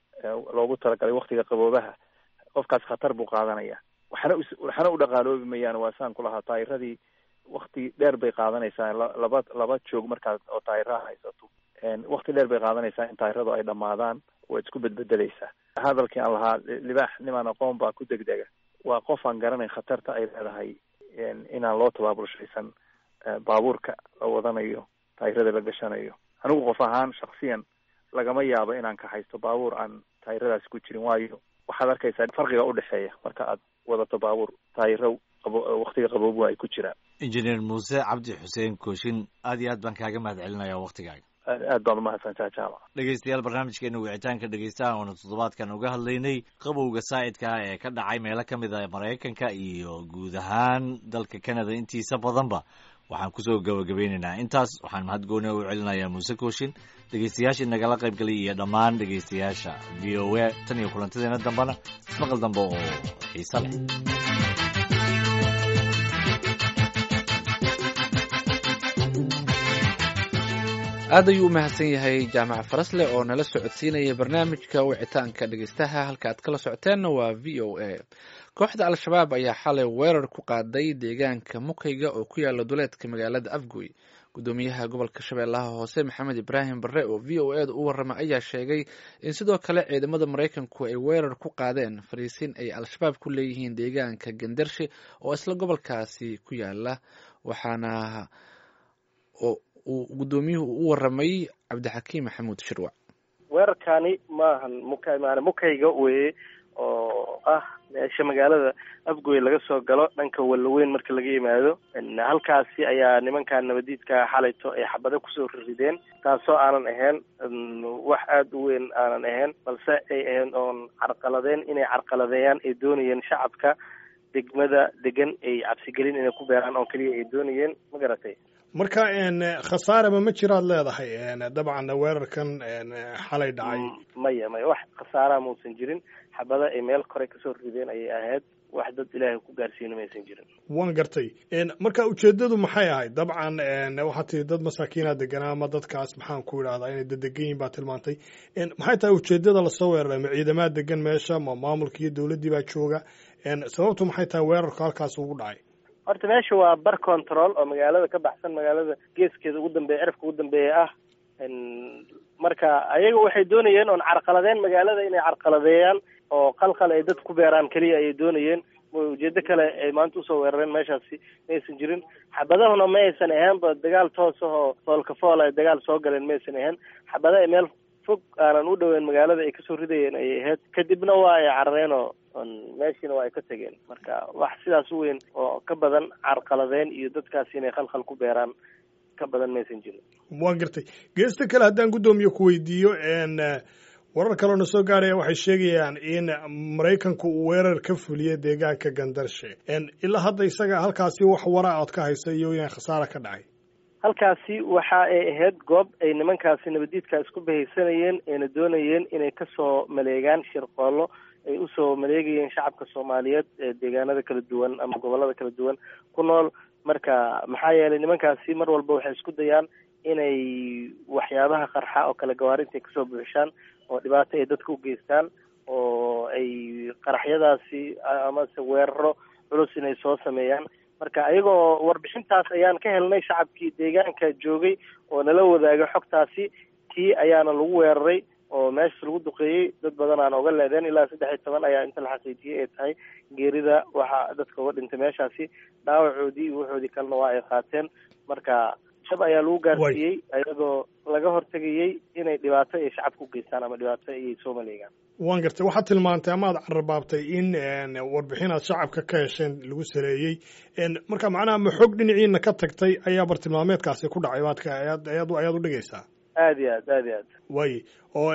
loogu talagalay waktiga qaboobaha qofkaas khatar buu qaadanaya waxna waxna u dhaqaaloobi mayaan waa saan ku lahaa taayiradii wakti dheer bay qaadanaysaa laba laba joog markaad oo taayiraha haysato wakti dheer bay qaadanaysaa in taayiradu ay dhamaadaan waad isku bedbedeleysaa hadalkii aan lahaa libaax nimaan aqoon baa ku degdega waa qof aan garanayn khatarta ay leedahay inaan loo tabaabulshaysan baabuurka la wadanayo taayirada la gashanayo anigu qof ahaan shaksiyan lagama yaabo inaan ka haysto baabuur aan taayiradaasi ku jirin waayo waxaad arkaysaa farqiga udhexeeya marka aad wadato baabuur taayiro qabo waktiga qaboobu ay ku jiraan injineer muuse cabdi xuseen kooshin aad iyo aad baan kaaga mahad celinaya waktigaaga aad baad umahadsantaa jaamac dhegeystayaal barnaamijkeena wicitaanka dhegeystaha oona toddobaadkan uga hadlaynay qabowga saa'idka ah ee ka dhacay meelo ka mid a maraykanka iyo guud ahaan dalka canada intiisa badanba waxaan kusoo gabagabeynaynaa intaas waxaan mahad gooni u celinayaa muuse kooshin dhegeystayaashii nagala qaybgalay iyo dhammaan dhegeystayaasha v o a tan iyo kulantadeena dambena ismaqal dambe oo xiise leh aad ayuu u mahadsan yahay jaamac farasle oo nala socodsiinaya barnaamijka wicitaanka dhegeystaha halka aad kala socoteenna waa v o a kooxda al-shabaab ayaa xalay weerar ku qaaday deegaanka mukayga oo ku yaala duleedka magaalada afgoy gudoomiyaha gobolka shabeellaha hoose maxamed ibraahim barre oo v o eeda u warrama ayaa sheegay in sidoo kale ciidamada maraykanku ay weerar ku qaadeen fariisin ay al-shabaab ku leeyihiin deegaanka gandarshe oo isla gobolkaasi ku yaala waxaana uu gudoomiyuhu u waramay cabdixakiim maxamuud shirwac weerarkaani maahan muka maana mukayga weye oo ah meesha magaalada afgoy laga soo galo dhanka wallaweyn marka laga yimaado halkaasi ayaa nimankan nabadiidka xalayto ay xabado kusoo rideen taasoo aanan ahayn wax aada u weyn aanan ahayn balse ay ahayn oon carqaladeen inay carqaladeeyaan ay doonayeen shacabka degmada degan ay cabsigelin inay ku beeraan oo keliya ay doonayeen ma garatay marka khasaaraba ma jiraad leedahay dabcan weerarkan xalay dhacay maya maya wax khasaaraha mausan jirin xabada ay meel kore kasoo rideen ayay ahayd wax dad ilaahay ku gaarsiina maysan jirin waan gartay marka ujeedadu maxay ahayd dabcan waxaad tii dad masaakiina deganaa ama dadkaas maxaan ku idhahdaa inay dadegan yihin baa tilmaantay maxay tahay ujeedada lasoo weeraray ma ciidamaha degan meesha ma maamulka iyo dowladdii baa jooga sababtu maxay tahay weerarku halkaas ugu dhacay horta meesha waa bar control oo magaalada ka baxsan magaalada geeskeeda ugu dambeeya cirafka ugu dambeeya ah marka ayaga waxay doonayeen oon carqaladeen magaalada inay carqaladeeyaan oo qalqal ay dad ku beeraan keliya ayay doonayeen ujeedo kale ay maanta usoo weerareen meeshaasi maysan jirin xabadahuna ma aysan ahaanba dagaal toos ah oo foolka fool ay dagaal soo galeen maysan ahayn xabada ay meel fog aanan u dhoweyn magaalada ay kasoo ridayeen ayay ahayd kadibna waa ay carareen oo meeshiina waa ay ka tegeen marka wax sidaas u weyn oo ka badan carqaladeen iyo dadkaasi inay khalkhal ku beeraan ka badan maysan jirin waa gartay geesta kale haddaan guddoomiye ku weydiiyo warar kaleona soo gaaraya waxay sheegayaan in maraykanku uu weerar ka fuliyey deegaanka gandarshe ilaa hadda isaga halkaasi wax wara ood ka haysa iyo inay khasaara ka dhacay halkaasi waxa ay ahayd goob ay nimankaasi nabadiidka isku bahaysanayeen ayna doonayeen inay kasoo maleegaan shirqoollo ay usoo maleegayeen shacabka soomaaliyeed ee deegaanada kala duwan ama gobolada kala duwan ku nool marka maxaa yeelay nimankaasi mar walba waxay isku dayaan inay waxyaabaha qarxa oo kale gawaarinta ay kasoo buuxishaan oo dhibaato ay dadka u geystaan oo ay qaraxyadaasi amase weeraro culus inay soo sameeyaan marka ayagoo warbixintaas ayaan ka helnay shacabkii deegaanka joogay oo nala wadaagay xogtaasi tii ayaana lagu weeraray oo meeshas lagu duqeeyey dad badan aan oga leedeen ilaa saddex iyo toban ayaa inta la xaqiijiyey ay tahay geerida waxa dadka uga dhintay meeshaasi dhaawacoodii iyo waxoodii kalena waa ay qaateen marka shab ayaa lagu gaarsiiyey ayadoo laga hortegayey inay dhibaato ay shacabka u geystaan ama dhibaato ayay soo maleegaan waan gartay waxaad tilmaantay ama ad cararbaabtay in warbixin aad shacabka ka hesheen lagu sareeyey marka macnaha ma xog dhinaciina ka tagtay ayaa bartilmaameedkaasi ku dhacay baadka ayaad ayaad ayaad u dhigaysaa aad iyo aad aad iyo aad way oo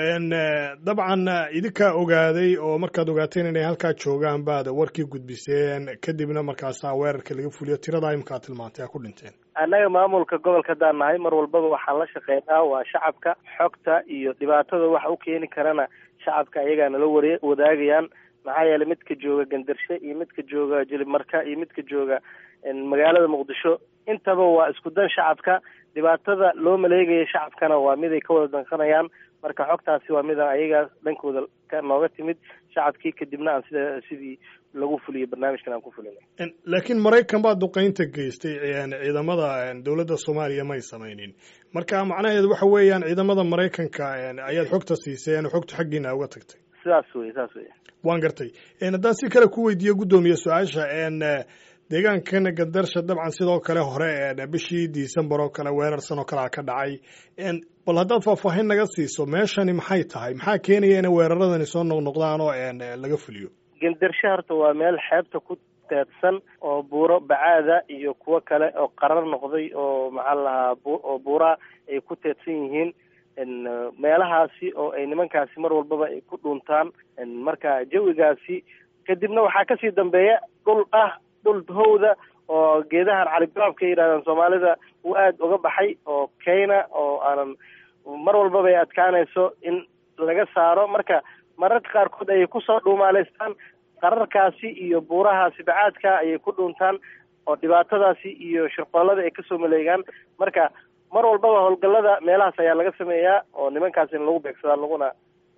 dabcan idinkaa ogaaday oo markaad ogaateen inay halkaa joogaan baad warkii gudbiseen kadibna markaasaa weerarka laga fuliyo tiradaa imkaa tilmaantay aa ku dhinteen annaga maamulka gobolka haddaan nahay mar walbaba waxaan la shaqeynaa waa shacabka xogta iyo dhibaatada waxa u keeni karana shacabka ayagaa nala ware wadaagayaan maxaa yeelay midka jooga gandarshe iyo midka jooga jilibmarka iyo midka jooga magaalada muqdisho intaba waa isku dan shacabka dhibaatada loo maleegaya shacabkana waa mid ay ka wada danqanayaan marka xogtaasi waa mida ayagaa dhankooda ka nooga timid shacabkii kadibna aan sida sidii lagu fuliyo barnaamijkan aan ku fulinay laakiin maraykan baa duqeynta geystay ciidamada dowladda soomaaliya may samaynin marka macnaheedu waxa weeyaan ciidamada maraykanka ayaad xogta siiseen xogta xaggiina uga tagtay sidaas wey saas wey waan gartay haddaan si kale ku weydiiyo guddoomiye su-aasha deegaankan gandarsha dabcan sidoo kale hore bishii december oo kale weerarsan oo kalea ka dhacay bal haddaad faahfaahin naga siiso meeshani maxay tahay maxaa keenaya inay weeraradani soo noqnoqdaan oo laga fuliyo gandarshe horta waa meel xeebta ku teedsan oo buuro bacaada iyo kuwo kale oo qarar noqday oo maxaa la lahaa oo buuraa ay ku teedsan yihiin meelahaasi oo ay nimankaasi mar walbaba ay ku dhuuntaan marka jawigaasi kadibna waxaa kasii dambeeya dhul ah dhul howda oo geedahan caligaroobka yidhahdaan soomaalida uu aada uga baxay oo keyna oo aanan mar walbaba ay adkaanayso in laga saaro marka mararka qaarkood ayay kusoo dhuumaaleystaan qararkaasi iyo buurahaasi bacaadka ayay ku dhuuntaan oo dhibaatadaasi iyo shirqoolada ay kasoo maleegaan marka mar walbaba howlgallada meelahaas ayaa laga sameeyaa oo nimankaas in lagu beegsadaa laguna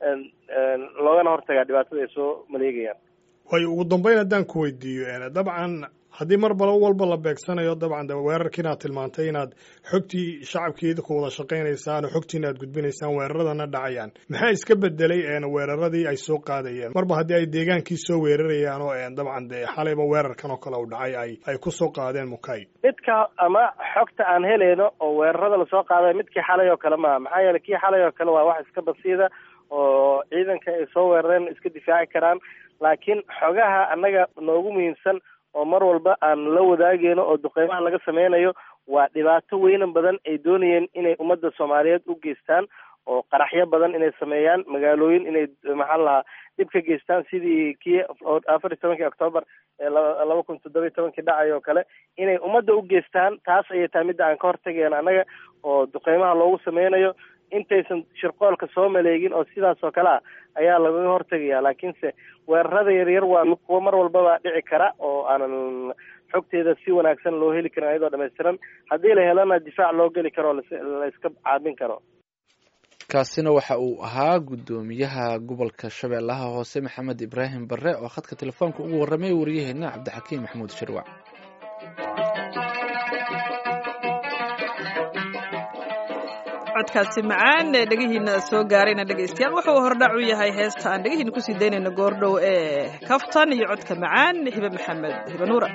loogana hortagaa dhibaatada ay soo maleegayaan waayo ugu dambeyn haddaan ku weydiiyo dabcan haddii mar bal walba la beegsanayo dabcan de weerarkii inaad tilmaantay inaad xogtii shacabkii idinku wada shaqaynaysaan oo xogtiina aad gudbinaysaan weeraradana dhacayaan maxaa iska bedelay weeraradii ay soo qaadayeen marba haddii ay deegaankii soo weerarayaan oo dabcan de xalayba weerarkan oo kale u dhacay ay ay kusoo qaadeen mukay midka ama xogta aan helayno oo weerarada lasoo qaadayo midkii xalay oo kale maaha maxaa yeelay kii xalay oo kale waa wax iska basiida oo ciidanka ay soo weerareen iska difaaci karaan laakiin xogaha annaga noogu muhiimsan oo mar walba aan la wadaageyno oo duqeymaha laga sameynayo waa dhibaato weynan badan ay doonayeen inay ummadda soomaaliyeed u geystaan oo qaraxyo badan inay sameeyaan magaalooyin inay maxaa lahaa dhib ka geystaan sidii kii afar iyo tobankii octoobar ee laba kun toddoba iyo tobankii dhacay oo kale inay ummadda u geystaan taas ayay tahay midda aan ka hortageen annaga oo duqeymaha loogu sameynayo intaysan shirqoolka soo maleegin oo sidaas oo kale ah ayaa lagaga hortegaya laakiinse weerarada yaryar waa kuwo mar walbaba dhici kara oo aanan xogteeda si wanaagsan loo heli karin ayadoo dhammaystiran haddii la helana difaac loo geli karo la iska caabin karo kaasina waxa uu ahaa guddoomiyaha gobolka shabeellaha hoose maxamed ibraahim barre oo khadka telefoonka ugu warramay wariyaheena cabdixakiim maxamuud shirwac codkaasi macaan ee dhegihiina soo gaarayna dhegaystayaal wuxuu hordhac u yahay heesta aan dhegihiina kusii daynayno goordhow ee kaftan iyo codka macaan hibe maxamed hibe nuura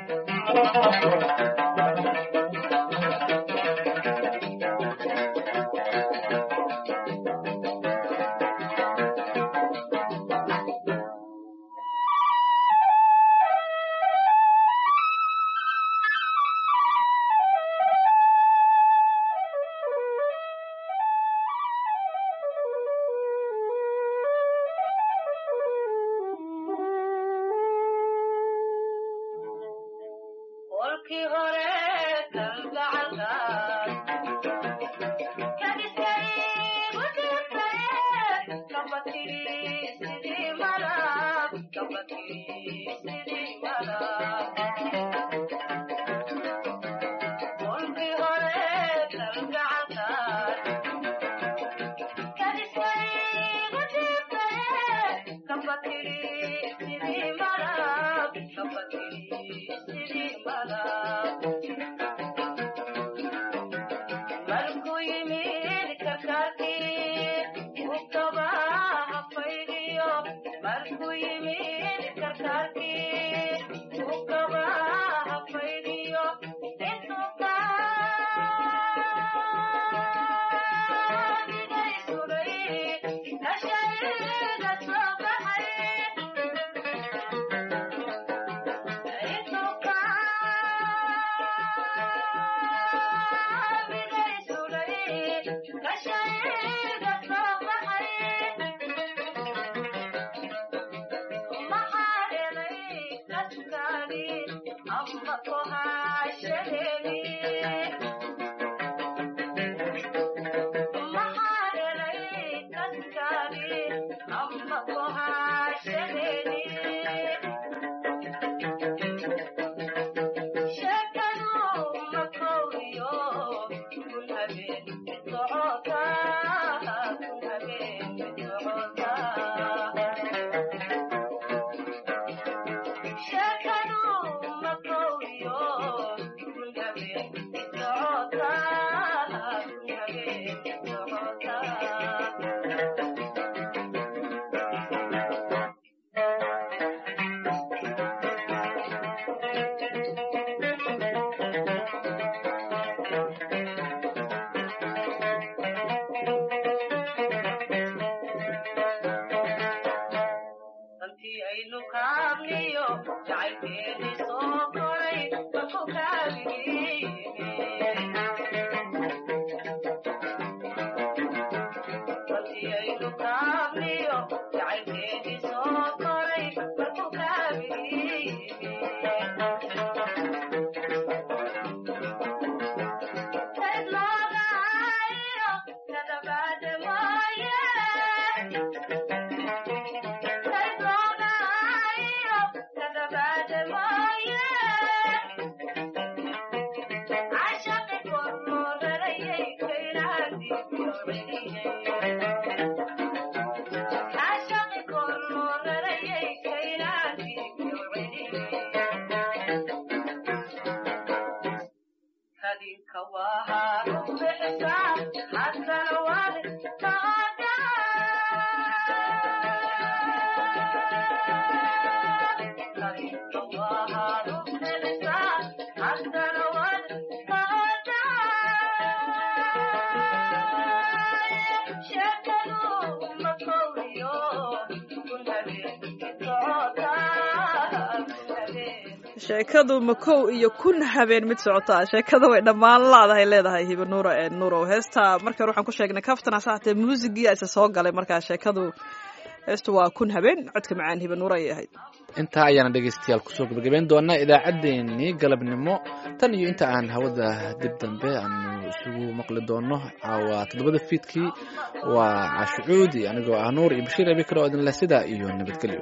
sheekadu makow iyo kun habeen mid socotaa sheekada way dhammaan laadahay leedahay hiba nuura ee nuurow heesta markan waxaan ku sheegnay kaftana saatee muusigii isa soo galay markaa sheekadu heestu waa kun habeen codka macaan hiba nuura ayay ahayd intaa ayaana dhegaystayaal kusoo gabagabayn doonaa idaacaddeenii galabnimo tan iyo inta aan hawada dib dambe aanu isugu maqli doono caawa toddobada fiidkii waa cashucuudi anigoo ah nuur iyo bashiir abi kale oo idinleh sidaa iyo nabadgelyo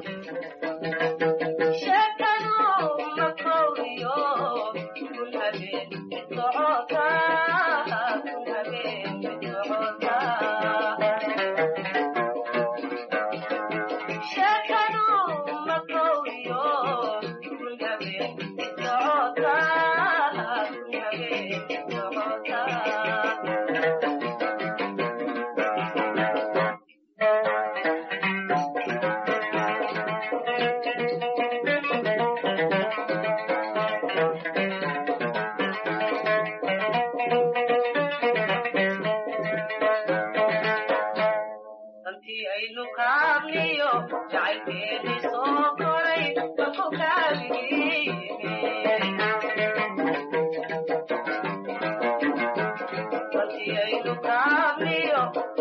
Thank you.